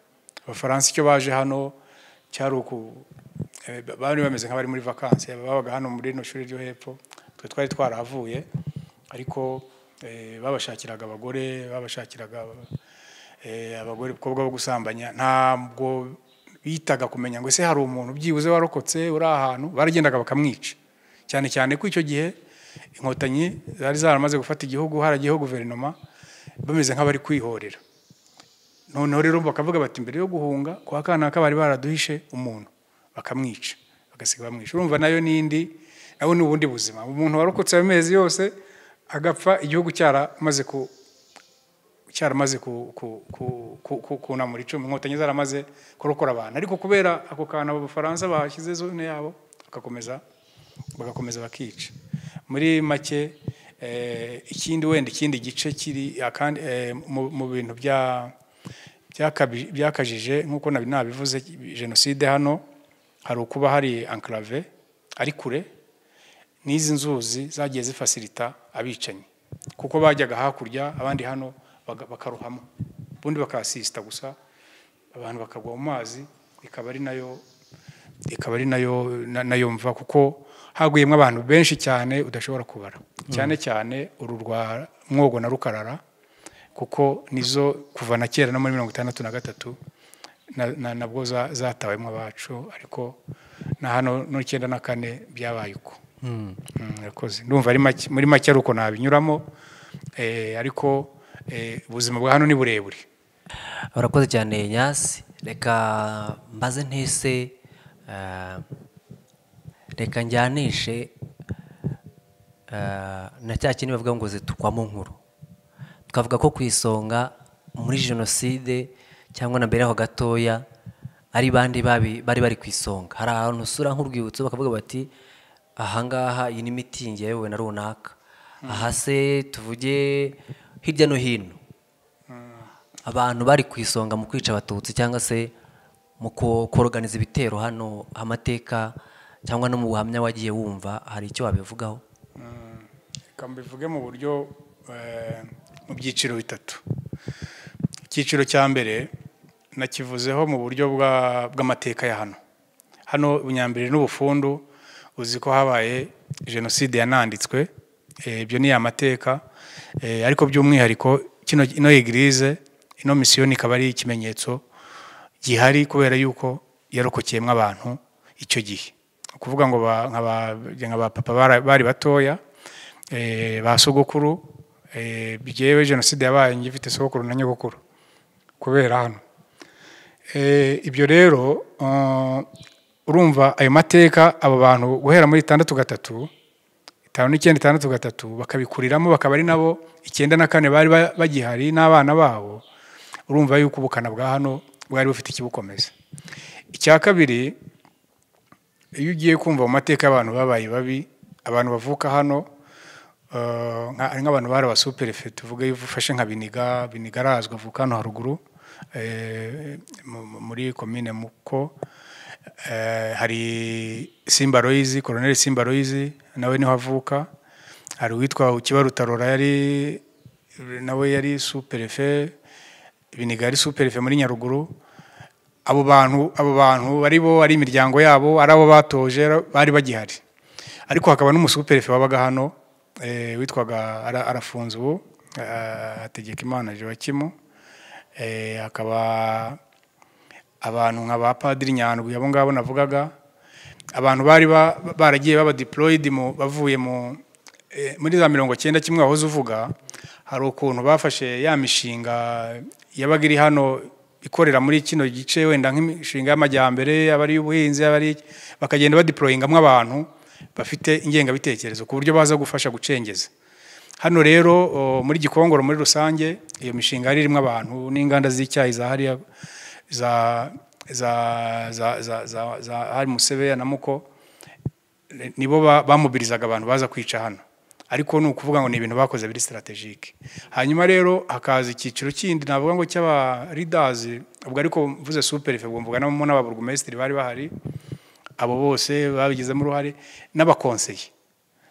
abafaransa icyo baje hano cyari uku eh, ba- bari bameze nk'abari muri vakansi babaga hano muri rino shuri ryo hepfo twe twari twarahavuye ariko eh, babashakiraga abagore babashakiraga eh, abagore abakobwa bo gusambanya ntabwo bitaga kumenya ngo ese hari umuntu byibuze warokotse uri ahantu baragendaga bakamwica cyane cyane ko icyo gihe inkotanyi zari zaramaze gufata igihugu haragiyeho guverinoma bameze nk'abari kwihorera noneho rero bakavuga bati mbere yo guhunga kwa kanaka bari baraduhishe umuntu bakamwica bagasiga bamwica urumva nayo n'indi nawe ni ubundi buzima umuntu warokotse ayo mezi yose agapfa igihugu cyaramaze ku cyaramaze ku- ku- ku- ku- ku- kunamura icumu inkotanyi zaramaze kurokora abantu ariko kubera ako kantu abo bafaransa bashyize zone yabo bagakomeza bagakomeza bakica muri make eh, ikindi wenda ikindi gice kiri akandi eh, mu mu bintu bya byakabi- byakajije nk'uko nabi nabivuze jenoside hano hari ukuba hari enclave ari kure n'izi nzuzi zagiye zifasirita abicanyi kuko bajyaga hakurya abandi hano baga- bakarohamo ubundi bakahasisita gusa abantu bakagwa mu mazi ikaba ari nayo ikaba ari nayo na- nayo mva kuko haguyemo abantu benshi cyane udashobora kubara cyane cyane uru rwa mwogo na rukarara kuko nizo kuva na kera no muri mirongo itandatu na gatatu na- na- nabwo za- zatawemo abacu ariko na hano n'icyenda na kane byabaye uko Mm, urakoze ndumva ari make muri make ari uko nabinyuramo eh, ariko eh, ubuzima bwa hano ni burebure urakoze cyane nyasi reka mbaze ntese eh, reka njyanishe eh, na cya kindi bavuga ngo zitukwamo nkuru tukavuga ko ku isonga muri jenoside cyangwa na mbere yaho gatoya ari bandi babi- bari bari ku isonga hari ahantu usura nk'urwibutso bakavuga bati ahangaha iyi ni mitingi yayobowe na runaka aha se tuvuge hirya no hino abantu bari ku isonga mu kwica abatutsi cyangwa se mu ko- koroganiza ibitero hano amateka cyangwa no mu buhamya wagiye wumva hari icyo wabivugaho reka mbivuge mu buryo eh, mu byiciro bitatu icyiciro cya mbere nakivuzeho mu buryo bwa- bw'amateka ya hano hano ubunyambere n'ubufundu uzi ko habaye jenoside yananditswe eh, ibyo ni amateka eh, ariko by'umwihariko kino ino egirize ino misiyoni ikaba ari ikimenyetso gihari kubera yuko yarokokeyemo abantu icyo gihe ni ukuvuga ngo ba- nka ba- nka ba papa bara- bari batoya eh, ba sogokuru eh, jyewe jenoside yabaye njye ifite sogokuru na nyogokuru kubera hano Eh, ibyo rero eh, urumva ayo mateka abo bantu guhera muri itandatu gatatu itanu n'icyenda itandatu gatatu bakabikuriramo bakaba ari nabo icyenda na kane bari ba- bagihari n'abana babo urumva yuko ubukana bwa hano bwari bufite ikibukomeza icya kabiri iyo ugiye kumva mu mateka y'abantu babaye babi abantu bavuka hano eh, nka- hari nk'abantu bari abasuperefe tuvuge iyo ufashe nka biniga biniga arazwi avuka hano haruguru eh, mu- mu- muri komine muko Eh, hari simba royizi koroneli simba royizi nawe niho avuka hari uwitwa ukibarutarora yari nawe yari superefe biniga yari superefe muri nyaruguru abo bantu abo bantu bari bo ari imiryango yabo ari abo batoje bari bagihari ariko hakaba n'umusuperefe wabaga hano eh, witwaga ara- arafunze ubu eh, hategeka imana joakimu eh, hakaba abantu nka ba padiri nyandwi abo ngabo navugaga abantu bari ba- baragiye baba deployed mu bavuye mu eh, muri za mirongo cyenda kimwe wahoze uvuga hari ukuntu bafashe ya mishinga yabaga iri hano ikorera muri kino gice wenda nk'imishinga y'amajyambere yaba ari iy'ubuhinzi yaba ari iki, bakagenda badeployingamo abantu bafite ingengabitekerezo ku buryo baza gufasha gucengeza hano rero o, muri gikongoro muri rusange iyo mishinga yari irimo abantu n'inganda z'icyayi za hariya za za za za za za hari musebeya na muko eh, nibo ba- bamobirizaga abantu baza kwica hano ariko ni ukuvuga ngo ni ibintu bakoze biri strategique hanyuma rero hakaza icyiciro kindi navuga ngo cy'aba leaders ubwo ariko mvuze superfe ubwo mvuga nabo n'ababurugumesitiri bari bahari abo bose babigizemo uruhare n'abakonseye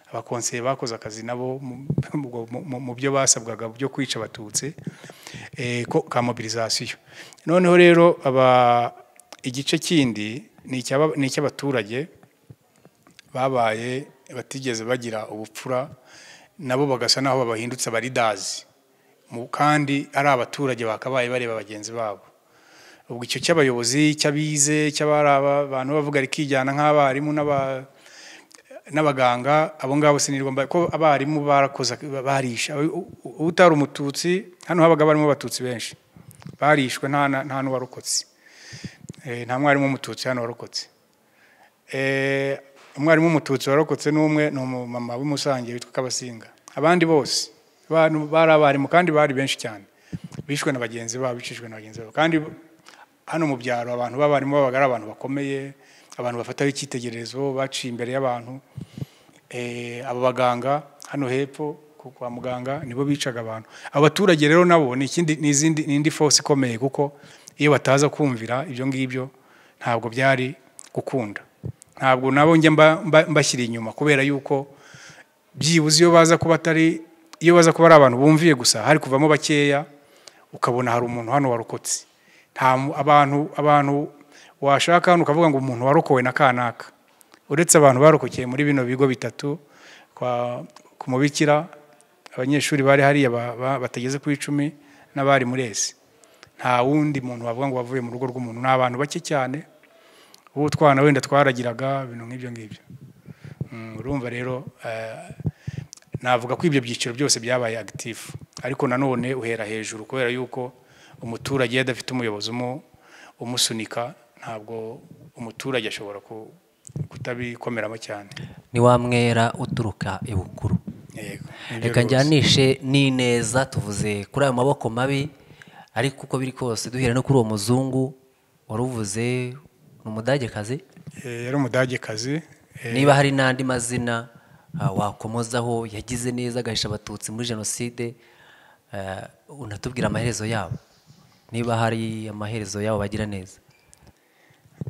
abakonseye bakoze akazi nabo mu- mu- mu- mu byo basabwaga byo kwica abatutsi eh, ko- ka mobilizasiyo noneho rero aba igice kindi ni icy'aba- ni icy'abaturage babaye batigeze bagira ubupfura nabo bagasa n'aho babahindutse abaridazi mu- kandi ari abaturage bakabaye bareba bagenzi babo ubwo icyo cy'abayobozi cy'abize cy'abari aba- abantu bavuga rikijyana nk'abarimu n'aba n'abaganga abo ngabo sinirwa mba ko abarimu barakoze barisha U- u- utari umututsi hano habaga barimo abatutsi benshi barishwe nta na- nta n'uwarokotse Eh, nta mwarimu w'umututsi hano warokotse Eh, umwarimu w'umututsi warokotse n'umwe ni umumama w'umusange witwa kabasinga abandi bose abantu bari abarimu kandi bari benshi cyane bishwe na bagenzi babo bicishwe na bagenzi babo kandi hano mu byaro abantu b'abarimu babaga ari abantu bakomeye abantu bafataho icyitegererezo baciye imbere y'abantu Eh, abo baganga hano hepfo ku- kwa muganga nibo bicaga abantu abaturage rero nabo ni ikindi- ni izindi- ni indi force ikomeye kuko iyo bataza kumvira ibyo ngibyo ntabwo byari gukunda ntabwo nabo njya mba- mba- mbashyira inyuma kubera yuko byibuze iyo baza kuba atari iyo baza kuba ari abantu bumviye gusa hari kuvamo bakeya ukabona hari umuntu hano warokotse nta mu- abantu abantu washaka hano ukavuga ngo umuntu warokowe na kanaka uretse abantu barokokeye muri bino bigo bitatu kwa ku mubikira abanyeshuri bari hariya ba- ba- batageze ku icumi n'abari muri ese nta wundi muntu wavuga ngo wavuye mu rugo rw'umuntu ni abantu bake cyane ubu utwana wenda twaragiraga ibintu nk'ibyo ngibyo Mm, urumva rero eh, navuga ko ibyo byiciro byose byabaye agitifu ariko nanone uhera hejuru kubera yuko umuturage iyo adafite umuyobozi umu- umusunika ntabwo umuturage ashobora ku- kutabikomeraho cyane ni wa mwera uturuka ibukuru yego nibyo reka rwose. njyanishe n'ineza tuvuze kuri ayo maboko mabi ariko uko biri kose duhera no kuri uwo muzungu wari uvuze ni umudagekazi Eh, yari umudagekazi eh, niba hari n'andi mazina ah, wakomozaho yagize neza agahisha abatutsi muri jenoside eh, unatubwira amaherezo yabo niba hari amaherezo yabo bagira neza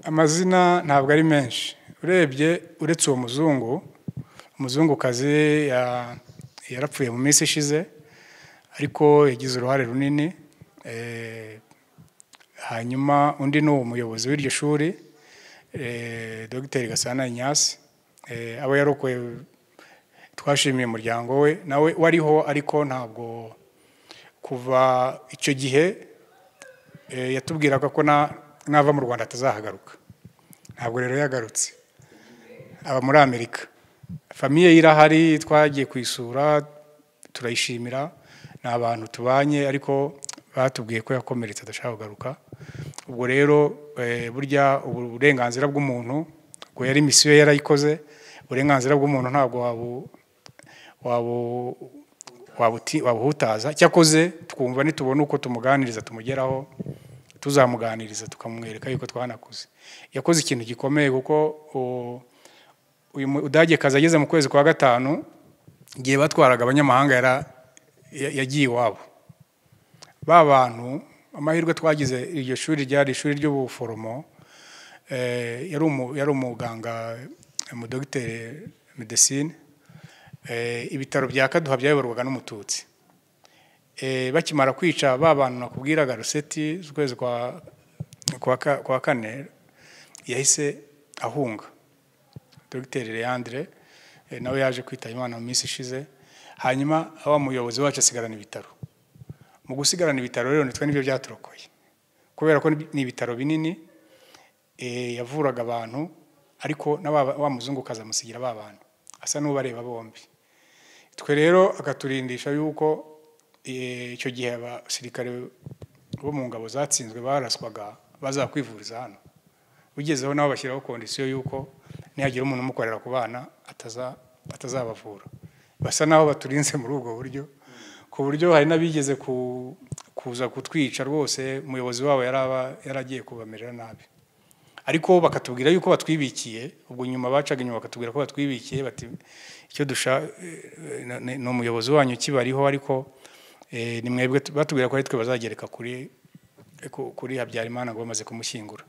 amazina ntabwo ari menshi urebye uretse uwo muzungu umuzungukazi ya- yarapfuye mu minsi ishize ariko yagize uruhare runini Eh, hanyuma undi ni umuyobozi w'iryo shuri eh, dogiteri gasana inyasi Eh, abo yarokoye twashimiye umuryango we nawe wariho ariko ntabwo kuva icyo gihe eh, yatubwiraga ko na- nava mu rwanda atazahagaruka ntabwo rero yagarutse aba muri amerika famiye ye irahari twagiye kuyisura turayishimira ni abantu tubanye ariko batubwiye ko yakomeretse adashaka kugaruka ubwo rero eh, burya ubu- uburenganzira bw'umuntu ubwo yari misiyo ye yarayikoze uburenganzira bw'umuntu ntabwo wabu- wabu wabuti- wabuhutaza cyakoze twumva nitubona uko tumuganiriza tumugeraho tuzamuganiriza tukamwereka yuko twanakuze yakoze ikintu gikomeye kuko u- uyu mu- udagekazi ageze mu kwezi kwa gatanu igihe batwaraga abanyamahanga yara- ya- yagiye iwabo ba bantu amahirwe twagize iryo shuri ryari ishuri ry'ubuforomo eh, yari umu- yari umuganga umudogiteri medesine Eh, ibitaro bya kaduha byayoborwaga n'umututsi Eh, bakimara kwica ba bantu nakubwiraga ruseti z'ukwezi kwa kwa ka- kwa kane yahise ahunga dogiteri leandre eh, nawe yaje kwitaba imana mu minsi ishize hanyuma wa muyobozi wacu asigarana ibitaro mu gusigarana ibitaro rero nitwe nibyo byaturokoye kubera ko ni ibitaro binini eh, yavuraga abantu ariko na wa wa muzungukazi amusigira ba bantu asa n'ubareba bombi twe rero akaturindisha yuko eh, icyo gihe abasirikare bo mu ngabo zatsinzwe baraswaga bazakwivuriza hano ugezeho nabo bashyiraho kondisiyo y'uko nihagira umuntu umukorera ku bana ataza- atazabavura basa naho baturinze muri ubwo buryo ku buryo hari n'abigeze ku- kuza kutwica rwose umuyobozi wabo yari aba- yari agiye kubamerera nabi ariko bakatubwira yuko batwibikiye ubwo nyuma bacaga inyuma bakatubwira ko batwibikiye bati icyo dusha eh, na- ni ni umuyobozi wanyu ukibariho ariko eh, ni mwebwe tu- batubwira ko ari twe bazagereka kuri ku- kuri habyarimana ngo bamaze kumushyingura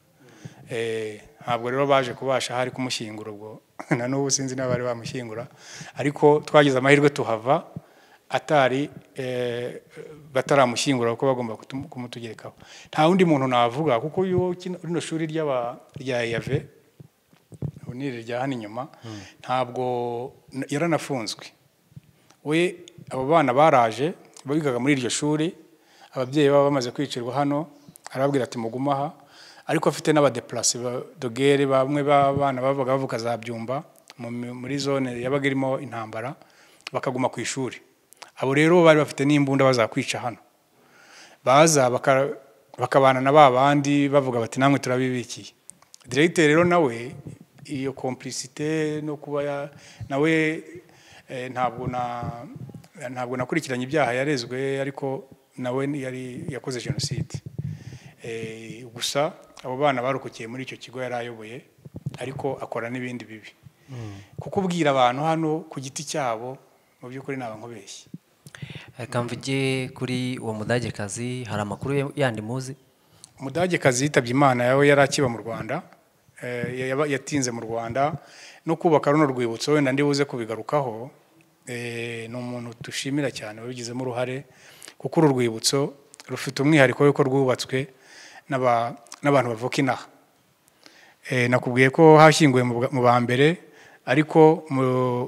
Eh, ntabwo rero baje kubasha hari kumushyingura ubwo na n'ubu sinzi niba bari bamushyingura ariko twagize amahirwe tuhava atari eh, bataramushyingura kuko bagomba kutum- kumutugerekaho nta wundi muntu navuga kuko yo kino- rino shuri ry'aba- rya eyave ubu ni iri rya hano inyuma ntabwo n- yaranafunzwe we abo bana baraje bigaga muri iryo shuri ababyeyi baba bamaze kwicirwa hano arababwira ati mugume aha ariko afite n'abadeplase ba- dogere bamwe b'abana bavuga bavuka za byumba mu mi- muri zone yabaga irimo intambara bakaguma ku ishuri abo rero bari bafite n'imbunda bazakwica hano baza baka- bakabana na ba bandi bavuga bati namwe turabibikiye diregiteri rero nawe iyo complicité no kuba ya- nawe eh, ntabwo na ntabwo nakurikiranye ibyaha yarezwe ariko nawe ni- yari yakoze jenoside Eh, gusa abo bana barokokiye muri icyo kigo yari ayoboye ariko akora n'ibindi bibi kuko ubwira abantu hano ku giti cyabo mu by'ukuri naba nkubeshye reka mvuge kuri uwo mudagekazi hari amakuru ye- yandi muzi umudagekazi yitabye imana yawe yari akiba mu rwanda eh, yaba- yatinze mu rwanda no kubaka runo rwibutso wenda ndibuze kubigarukaho eh, ni umuntu dushimira cyane wabigizemo uruhare kuko uru rwibutso rufite umwihariko w'uko rwubatswe n'aba- n'abantu bavuka inaha Eh, nakubwiye ko hashyinguwe mu bwa- mu ba mbere ariko mu-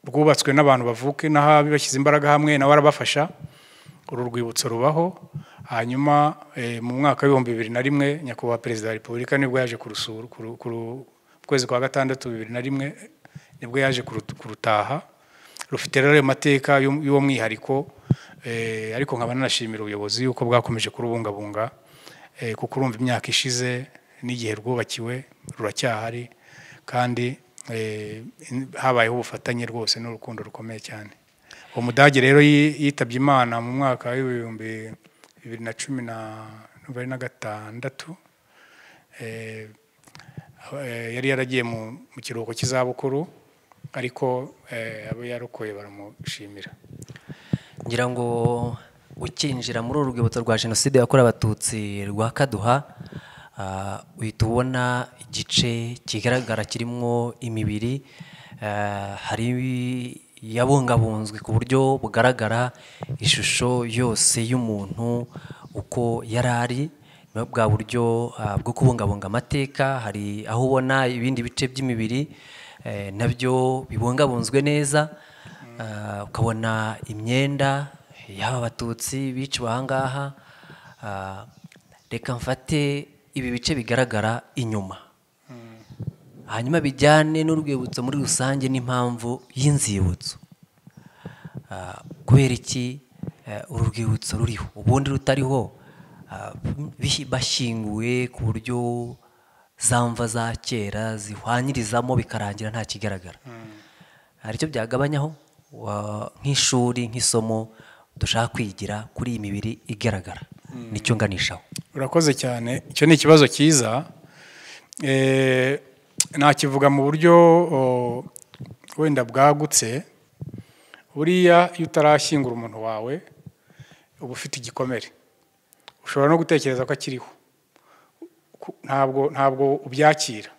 rwubatswe n'abantu bavuka inaha bashyize imbaraga hamwe nawe arabafasha uru rwibutso rubaho hanyuma eh, mu mwaka w'ibihumbi bibiri na rimwe nyakubahwa perezida wa repubulika nibwo yaje kurusura kuru- kuru- mu kwezi kwa gatandatu bibiri na rimwe nibwo yaje kuru- kurutaha rufite rero ayo mateka y'u- y'uwo mwihariko eh, ariko nkaba nanashimira ubuyobozi yuko bwakomeje kurubungabunga eh, kuko urumva imyaka ishize n'igihe rwubakiwe ruracyahari kandi eh, habayeho ubufatanye rwose n'urukundo rukomeye cyane umudage rero yi- yitabye imana mu mwaka w'ibihumbi bibiri na cumi na bibiri na gatandatu Eh, eh, yari yaragiye mu mu kiruhuko cy'izabukuru ariko eh, abo yarokoye baramushimira ngira ngo ukinjira muri uru rwibutso rwa jenoside yakorewe abatutsi rwa kaduha ah, uhita ubona igice kigaragara kirimo imibiri ah, hari yabungabunzwe ku buryo bugaragara ishusho yose y'umuntu uko yari ari Nyuma bwa buryo ah, bwo kubungabunga amateka hari aho ubona ibindi bice by'imibiri eh, nabyo bibungabunzwe neza Ah, ukabona imyenda y'aba abatutsi biciwe ahangaha Ah, reka mfate ibi bice bigaragara inyuma hanyuma bijyane n'urwibutso muri rusange n'impamvu y'inzibutso Ah, kubera iki eh, uru rwibutso ruriho ubundi rutariho ah, bihi- bashyinguye ku buryo za mva za kera zihwanyirizamo bikarangira nta kigaragara hari icyo byagabanyaho Wa- nk'ishuri nk'isomo dushaka kwigira kuri iyi mibiri igaragara nicyo nganishaho urakoze cyane icyo ni ikibazo cyiza Eh, nakivuga mu buryo o, wenda bwagutse buriya iyo utarashyingura umuntu wawe uba ufite igikomere ushobora no gutekereza ko akiriho Ku- ntabwo ntabwo ubyakira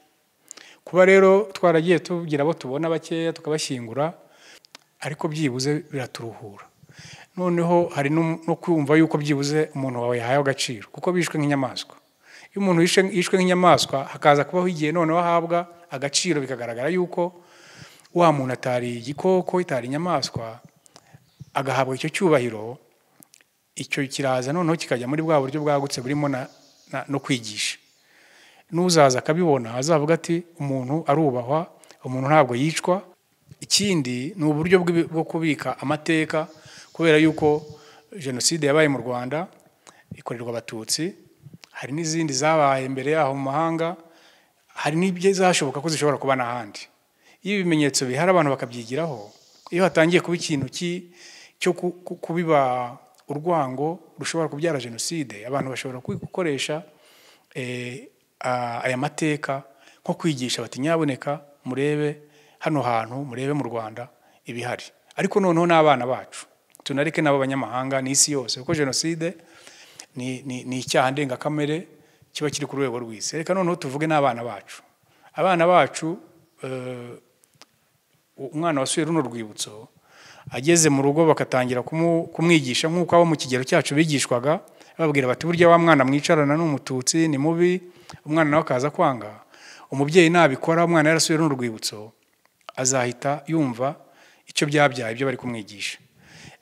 kuba rero twaragiye tugira abo tubona bakeya tukabashyingura ariko byibuze biraturuhura noneho hari no no kumva yuko byibuze umuntu wawe yahaye agaciro kuko bishwe nk'inyamaswa iyo umuntu yishwe- yishwe nk'inyamaswa hakaza kubaho igihe noneho ahabwa agaciro bikagaragara yuko wa muntu atari igikoko itari inyamaswa agahabwa icyo cyubahiro icyo kiraza noneho kikajya muri bwa buryo bwagutse burimo na, na, no kwigisha n'uzaza akabibona azavuga ati umuntu arubahwa umuntu ntabwo yicwa ikindi ni uburyo bw'ibi- bwo kubika amateka kubera yuko jenoside yabaye mu rwanda ikorerwa abatutsi hari n'izindi zabaye mbere yaho mu mahanga hari n'ibyazashoboka ko zishobora kuba n'ahandi iyo ibimenyetso bihari abantu bakabyigiraho iyo hatangiye kuba ikintu ki- cyo ku- ku- kubiba urwango rushobora kubyara jenoside abantu bashobora gukoresha eh, a- aya mateka nko kwigisha bati nyaboneka murebe hano hantu murebe mu rwanda ibihari ariko noneho n'abana bacu tunareke n'abo banyamahanga n'isi yose kuko jenoside ni, ni, ni icyaha ndengakamere kiba kiri ku rwego rw'isi reka noneho tuvuge n'abana bacu abana bacu eh, umwana wasuye runo rwibutso ageze mu rugo bagatangira kumu- kumwigisha nk'uko abo mu kigero cyacu bigishwaga bababwira bati burya wa mwana mwicarana ni umututsi ni mubi umwana nawe akaza kwanga umubyeyi nabikora umwana yarasuye runo rwibutso azahita yumva icyo byabyaye ibyo bari kumwigisha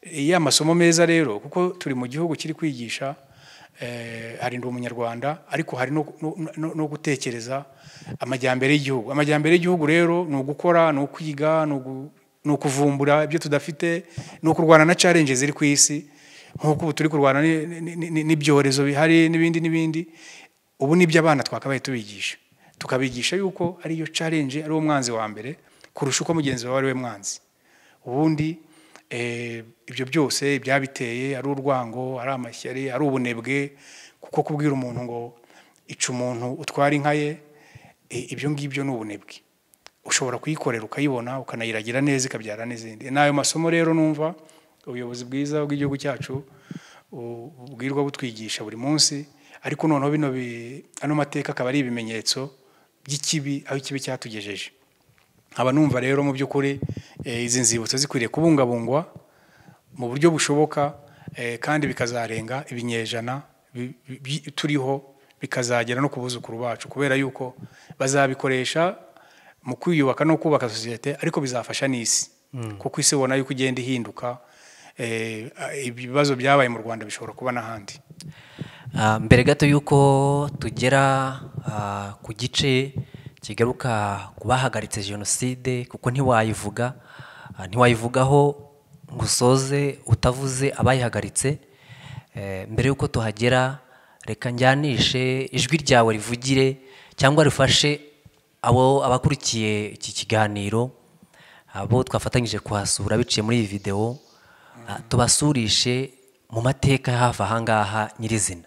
ya masomo meza rero kuko turi mu gihugu kiri kwigisha eh, harinda umunyarwanda ariko hari no, no, no, no gutekereza amajyambere y'igihugu amajyambere y'igihugu rero ni ugukora ni ukwiga ni ugu- ni ukuvumbura ibyo tudafite ni ukurwana na challenge ziri ku isi nk'uko ubu turi kurwana ni- ni- ni- ni- n'ibyorezo bihari n'ibindi n'ibindi ubu nibyo abana twakabaye tubigisha tukabigisha yuko ariyo challenge ari wo mwanzi wa mbere kurusha uko mugenzi wawe ari we mwanzi ubundi eh, ibyo byose ibyabiteye ari urwango ari amashyari ari ubunebwe kuko kubwira umuntu ngo ica umuntu utwara inka ye eh, ibyo ngibyo ni ubunebwe ushobora kuyikorera ukayibona ukanayiragira neza ikabyara n'izindi ni ayo masomo rero numva ubuyobozi bwiza bw'igihugu cyacu bu- bubwirwa butwigisha buri munsi ariko noneho bino bi- ano mateka akaba ari ibimenyetso by'ikibi aho ikibi cyatugejeje nkaba numva rero mu by'ukuri eh, izi nzibutso zikwiriye kubungabungwa mu buryo bushoboka eh, kandi bikazarenga ibinyejana bi- bi- bi- turiho bikazagera no ku buzukuru bacu kubera yuko bazabikoresha mu kwiyubaka no kubaka sosiyete ariko bizafasha n'isi kuko isi ubona yuko igenda ihinduka eh, ibibazo byabaye mu rwanda bishobora kuba n'ahandi Ah, mbere gato y'uko tugera ah, ku gice kigaruka ku bahagaritse jenoside kuko ntiwayivuga ah, ntiwayivugaho ngo usoze utavuze abayihagaritse Eh, mbere y'uko tuhagera reka njyanishe ijwi ryawe rivugire cyangwa rifashe abo abakurikiye iki kiganiro abo twafatanyije kuhasura biciye muri iyi videwo Ah, tubasurishe mu mateka hafi aha ngaha nyirizina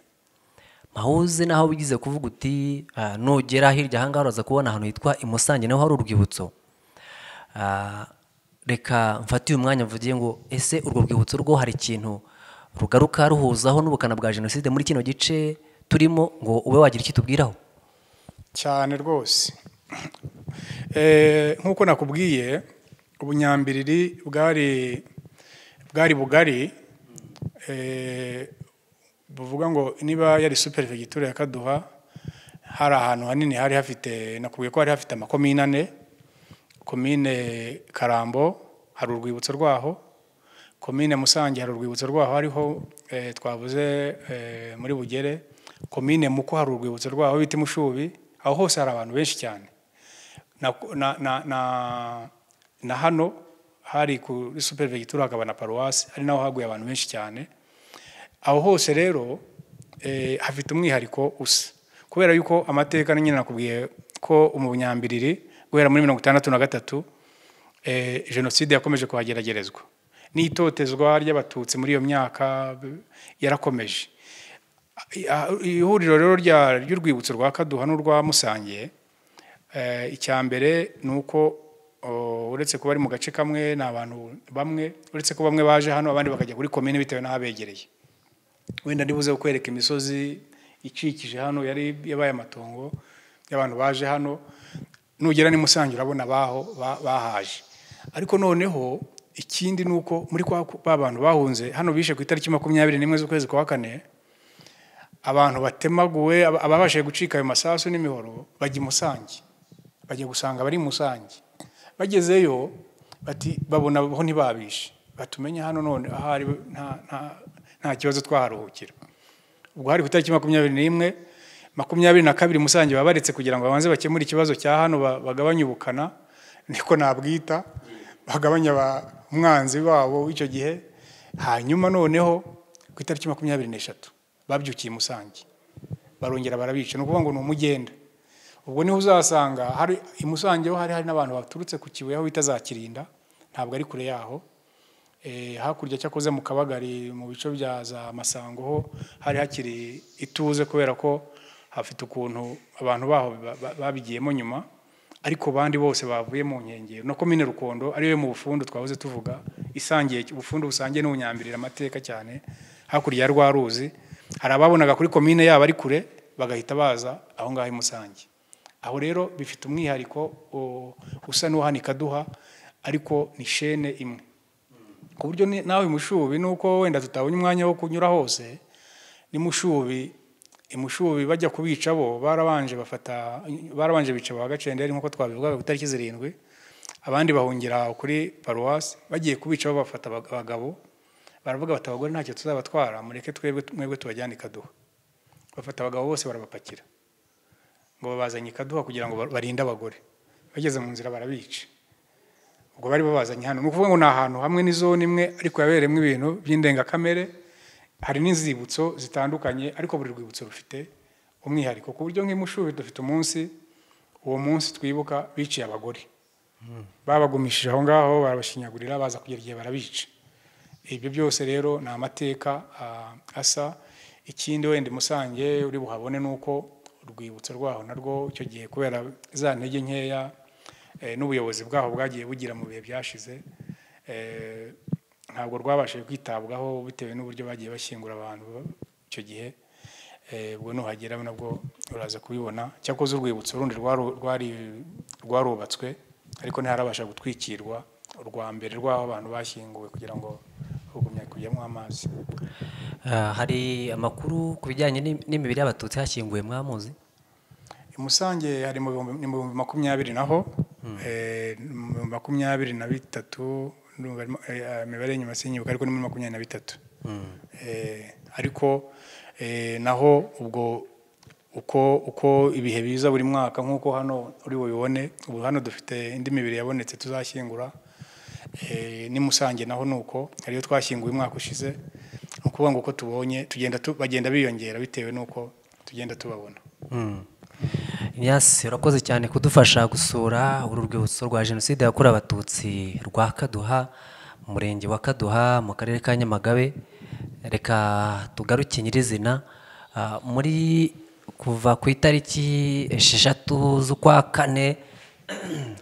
mahuze naho wigize kuvuga uti ah, nugera hirya aha ngaha uraza kubona ahantu hitwa i musange naho hari urwibutso Ah, reka mfate uyu mwanya mvuge ngo ese urwo rwibutso rwo hari ikintu rugaruka ruhuzaho n'ubukana bwa jenoside muri kino gice turimo ngo ube wagira icyo tubwiraho cyane rwose Eh, nk'uko nakubwiye ubunyambiriri bwari bwari bugari eh, buvuga ngo niba yari superefegitura ya kaduha hari ahantu hanini hari hafite nakubwiye ko hari hafite amakomine ane komine karambo hari urwibutso rwaho komine musange hari urwibutso rwaho hariho eh, twavuze eh, muri bugere komine muko hari urwibutso rwaho bita mushubi aho hose hari abantu benshi cyane na, na, na, na, na hano hari kuri supervegitura hakaba na paruwasi hari naho haguye abantu benshi cyane aho hose rero eh, hafite umwihariko usa kubera yuko amateka nyine nakubwiye ko mu bunyambiriri guhera muri mirongo itandatu na gatatu eh, jenoside yakomeje kuhageragerezwa n'itotezwa ry'abatutsi muri iyo myaka b- yarakomeje Ah, ihuriro rero rya- ry'urwibutso rwa kaduha n'urwa musange Eh, icya mbere ni uko o, uretse kuba ari mu gace kamwe ni abantu bamwe uretse ko bamwe baje hano abandi bakajya kuri komine bitewe n'ahabegereye wenda ndibuze kukwereka imisozi ikikije hano yari yabaye amatongo y'abantu baje hano nugera ni musange urabona baho ba- bahaje ariko noneho ikindi ni uko muri kwa ba bantu bahunze hano bishe ku itariki makumyabiri n'imwe z'ukwezi kwa kane abantu batemaguwe aba- ababashije gucika ayo masasu n'imihoro bajya i musange bajya gusanga abari i musange bagezeyo bati babona ho ntibabishe batumenya hano none ahari nta- nta- nta kibazo twaharuhukira ubwo hari ku itariki makumyabiri n'imwe makumyabiri na kabiri musange baba baretse kugira ngo babanze bakemure ikibazo cya hano ba- bagabanye ubukana niko nabwita bagabanye aba- umwanzi wabo w'icyo gihe hanyuma noneho ku itariki makumyabiri n'eshatu babyukiye i musange barongera barabica ni ukuvuga ngo ni umugenda ubwo niho uzasanga hari i musange ho hari hari n'abantu baturutse ku kibuye aho bita za kirinda ntabwo ari kure yaho Eh, hakurya cyakoze mu kabagari mu bice bya za masango ho hari hakiri ituze kubera ko hafite ukuntu abantu baho ba- ba- babigiyemo nyuma ariko bandi bose bavuye mu nkengero no komine rukondo ariyo mu bufundu twahoze tuvuga isangiye ubufundu busangiye n'ubunyambirira amateka cyane hakurya ya rwa ruzi hari ababonaga kuri komine yabo ari kure bagahita baza aho ngaho i musange aho rero bifite umwihariko o- usa n'uhanika kaduha ariko ni shene imwe ku buryo ni- nawe mushubi nuko wenda tutabonye umwanya wo kunyura hose ni mushubi imushubi bajya kubica bo barabanje bafata barabanje bica ba gacenderi nkuko twabivugaga ku itariki zirindwi abandi bahungira kuri paruwasi bagiye kubica bo bafata abag- abagabo baravuga bati abagore ntacyo tuzabatwara mureke twebwe mwebwe tubajyane i kaduha bafata abagabo bose barabapakira ngo babazanye i kaduha kugira ngo bar- barinde abagore bageze mu nzira barabica ubwo bari babazanye hano ni ukuvuga ngo ni ahantu hamwe ni zone imwe ariko yabereyemo ibintu by'indengakamere hari n'inzibutso zitandukanye ariko buri rwibutso rufite umwihariko ku buryo nk'imushubi dufite umunsi uwo munsi twibuka biciye abagore babagumishije aho ngaho barabashinyagurira baza kugera igihe barabica ibyo byose rero ni amateka ah, asa ikindi wenda i musange uri buhabone ni uko urwibutso rwaho narwo icyo gihe kubera za ntege nkeya eh, n'ubuyobozi bwaho bwagiye bugira mu bihe byashize eh, ntabwo rwabashije kwitabwaho bitewe n'uburyo bagiye bashyingura abantu icyo gihe Eh, ubwo nuhagera nabwo uraza kubibona cyakoze urwibutso rundi rwaru- rwari- rwarubatswe ariko ntiharabasha gutwikirwa urwa mbere rw'aho abantu bashyinguwe kugira ngo hagumye kujyamo amazi Ah, hari amakuru ku bijyanye n'im- n'imibiri y'abatutsi hashyinguwe mwamuzi i musange hari mu bihumbi ni mu bihumbi makumyabiri naho eh, mu bihumbi makumyabiri na bitatu ndumva arimo- eh, imibare y'inyuma sinyibuka ariko ni muri makumyabiri na bitatu Eh, ariko eh, naho ubwo uko uko ibihe biza buri mwaka nk'uko hano uri bubibone ubu hano dufite indi mibiri yabonetse tuzashyingura Eh, ni musange naho nuko ariyo twashyinguye umwaka ushize ni ukuvuga ngo uko tubonye tugenda tu- bagenda biyongera bitewe n'uko tugenda tubabona Ignace urakoze cyane kudufasha gusura uru rwibutso rwa jenoside yakorewe abatutsi rwa kaduha umurenge wa kaduha mu karere ka nyamagabe reka tugaruke nyirizina Ah, muri kuva ku itariki esheshatu z'ukwa kane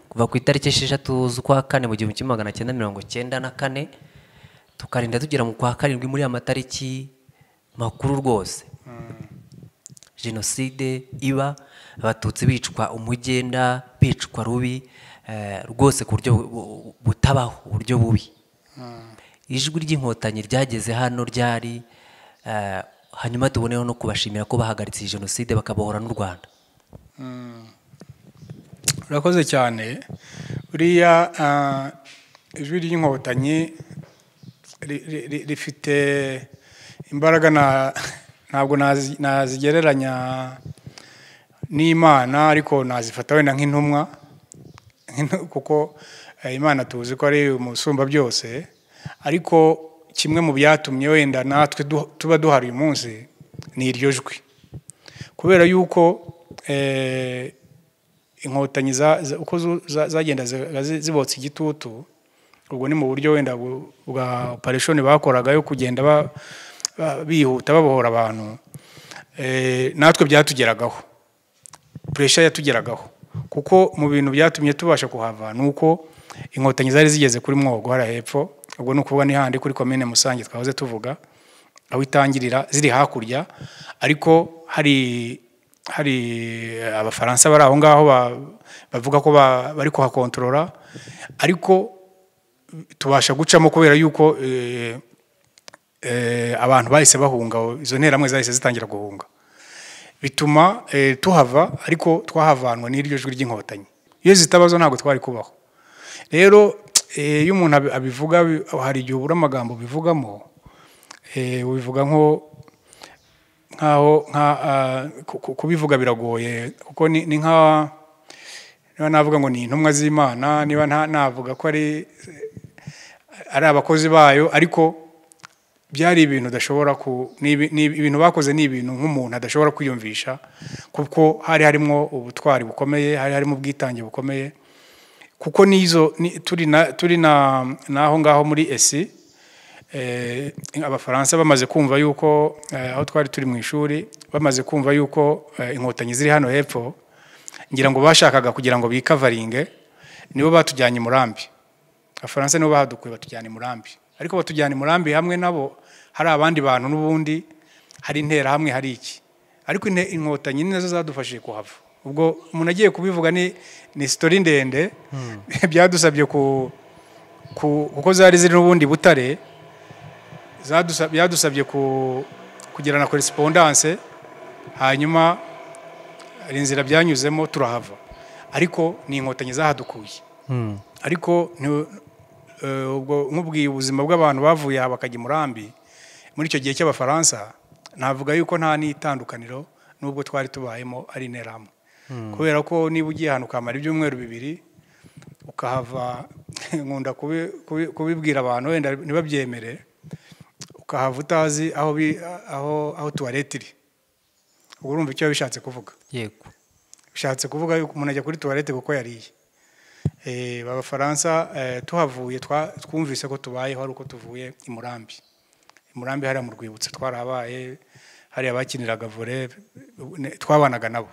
kuva ku itariki esheshatu z'ukwa kane mu gihumbi kimwe magana cyenda mirongo cyenda na kane tukarinda tugera mu kwa karindwi muri ya matariki makuru rwose jenoside iba abatutsi bicwa umugenda bicwa rubi eh, rwose ku buryo bu- bu- butabaho uburyo bubi ijwi ry'inkotanyi ryageze hano ryari eh, hanyuma tuboneho no kubashimira ko bahagaritse iyi jenoside bakabohora n'u rwanda urakoze cyane buriya ah, ijwi ry'inkotanyi ri- ri- ri- rifite imbaraga na- ntabwo nazi- nazigereranya n'imana ariko nazifata wenda nk'intumwa Nk'intu- kuko eh, imana tuzi ko ari umusumba byose ariko kimwe mu byatumye wenda natwe du- tuba duhari uyu munsi ni iryo jwi kubera yuko eh, inkotanyi za- za- uko zu- za- zagenda ziga- zi- zibotsa igitutu ubwo ni mu buryo wenda bu- bwa opereshoni bakoraga yo kugenda ba- ba- bihuta babohora abantu Eh, natwe byatugeragaho puresha yatugeragaho kuko mu bintu byatumye tubasha kuhava ni uko inkotanyi zari zigeze kuri mwogo hariya hepfo ubwo ni ukuvuga ni handi kuri komine musange twahoze tuvuga aho itangirira ziri hakurya ariko hari hari abafaransa bari aho ngaho ba- bavuga ko ba- bari kuhakontorora ariko tubasha gucamo kubera yuko eh, eh, abantu bahise bahunga izo nteramwe zahise zitangira guhunga bituma eh, tuhava ariko twahavanwa n'iryo jwi ry'inkotanyi iyo zitabazo ntabwo twari kubaho rero eh, iyo umuntu abi- abivuga bi- hari igihe ubura amagambo ubivugamo eh, ubivuga nko nkaho nka ah, ku- ku- kubivuga biragoye kuko ni ni nka niba navuga ngo ni intumwa z'imana niba nta- navuga ko ari ari abakozi bayo ariko byari ibintu udashobora ku ni ibi- ni ibi- ibintu bakoze ni ibintu nk'umuntu adashobora kwiyumvisha kuko hari harimo ubutwari bukomeye hari harimo ubwitange bukomeye kuko n'izo ni- turi na turi na n'aho ngaho muri esi eh, abafaransa bamaze kumva yuko eh, aho twari turi mu ishuri bamaze kumva yuko eh, inkotanyi ziri hano hepfo ngira ngo bashakaga kugira ngo bikavaringe nibo batujyanye i murambi abafaransa nibo bahadukuye batujyana i murambi ariko batujyana i murambi hamwe nabo hari abandi bantu n'ubundi hari intera hamwe hari iki ariko inte- inkotanyi ni nazo zadufashije kuhava ubwo umuntu agiye kubivuga ni ni sitori ndende byadusabye ku ku- kuko zari ziri n'ubundi butare zadusa- byadusabye ku- kugirana koresipondance hanyuma hari inzira byanyuzemo turahava ariko ni inkotanyi zahadukuye ariko nti- eh, ubwo nk'ubwiye ubuzima bw'abantu bavuye aha bakajya i murambi muri icyo gihe cy'abafaransa navuga yuko nta n'itandukaniro n'ubwo twari tubayemo ari interahamwe kubera ko niba ugiye ahantu ukamara ibyumweru bibiri ukahava nkunda kubi- kubi- kubibwira abantu wenda ntibabyemere ukahava utazi aho bi- aho aho tuwarete iri ubwo urumva icyo bishatse kuvuga yego bishatse kuvuga yuko umuntu ajya kuri tuwarete kuko yariye Eh, abafaransa eh, tuhavuye twa- twumvise ko tubayeho ari uko tuvuye i murambi i murambi hariya mu rwibutso twarabaye hariya bakiniraga vore twabanaga nabo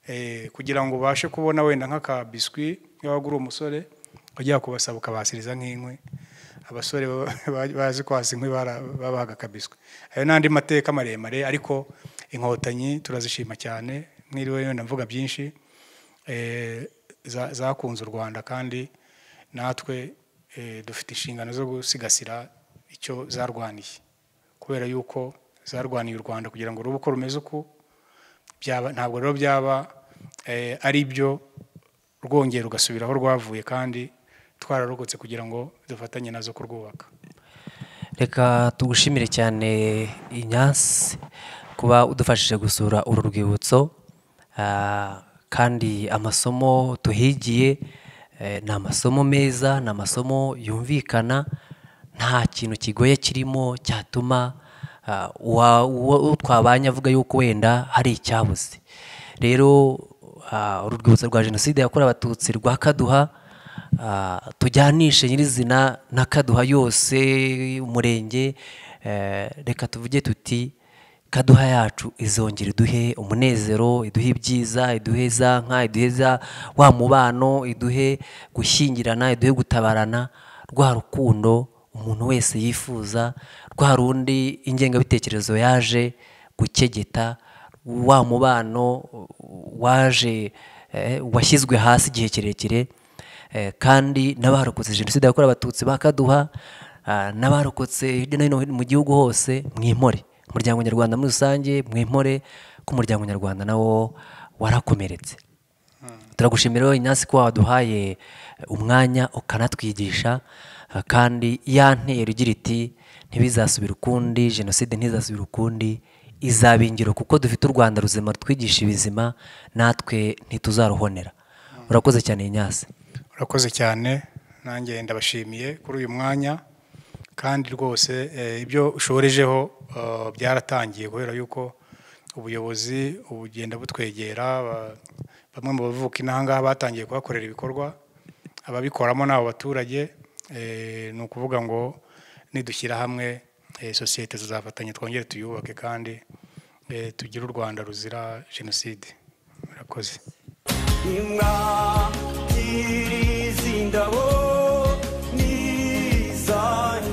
Eh, kugira ngo ubashe kubona wenda nk'akabiswi iyo waba uri umusore wajya kubasaba ukabasiriza nk'inkwi abasore ba- ba- bazi kwasa inkwi bara- babahaga akabiswi ayo n'andi mateka maremare ariko inkotanyi turazishima cyane mwiriwe wenda mvuga byinshi eh, za- zakunze u rwanda kandi natwe eh, dufite inshingano zo gusigasira icyo zarwaniye kubera yuko zarwaniye u rwanda kugira ngo rube uko rumeze uku byaba- ntabwo rero byaba eh, ari byo rwongera ugasubira aho rwavuye kandi twararokotse kugira ngo dufatanye nazo kurwubaka reka tugushimire cyane inyansi kuba udufashije gusura uru rwibutso Ah, kandi amasomo tuhigiye eh, ni amasomo meza ni amasomo yumvikana nta kintu kigoye kirimo cyatuma ah, uwa- uwo uwo twabanye avuga yuko wenda hari icyabuze rero ah, uru rwibutso rwa jenoside yakorewe abatutsi rwa kaduha Ah, tujyanishe nyirizina na kaduha yose umurenge eh, reka tuvuge tuti kaduha yacu izongera iduhe umunezero iduhe ibyiza iduhe za nka iduhe za wa mubano iduhe gushyingirana iduhe gutabarana rwa rukundo umuntu wese yifuza rwa rundi ingengabitekerezo yaje gukegeta wa mubano waje eh, washyizwe hasi igihe kirekire Eh, kandi n'abarokotse jenoside yakorewe abatutsi bakaduha n'abarokotse hirya no hino mu gihugu hose mwimore umuryango nyarwanda muri rusange mwimore ko umuryango nyarwanda nawo warakomeretse turagushimira rero inyansi ko waduhaye umwanya ukanatwigisha eh, kandi ya ntero igira iti ntibizasubire ukundi jenoside ntizasubire ukundi izaba ingiro kuko dufite u rwanda ruzima rutwigisha ibizima natwe ntituzaruhonera urakoze cyane inyasi urakoze cyane nanjye ndabashimiye kuri uyu mwanya kandi rwose eh, ibyo ushorejeho eh, byaratangiye kubera yuko ubuyobozi bugenda butwegera ba- bamwe mu bavuka inaha ngaha batangiye kuhakorera ibikorwa ababikoramo ni abo baturage eh, ni ukuvuga ngo nidushyira hamwe eh, sosiyete tuzafatanya twongere tuyubake kandi eh, tugire u rwanda ruzira jenoside murakoze imwa nyiri izi ndabo ni izanyu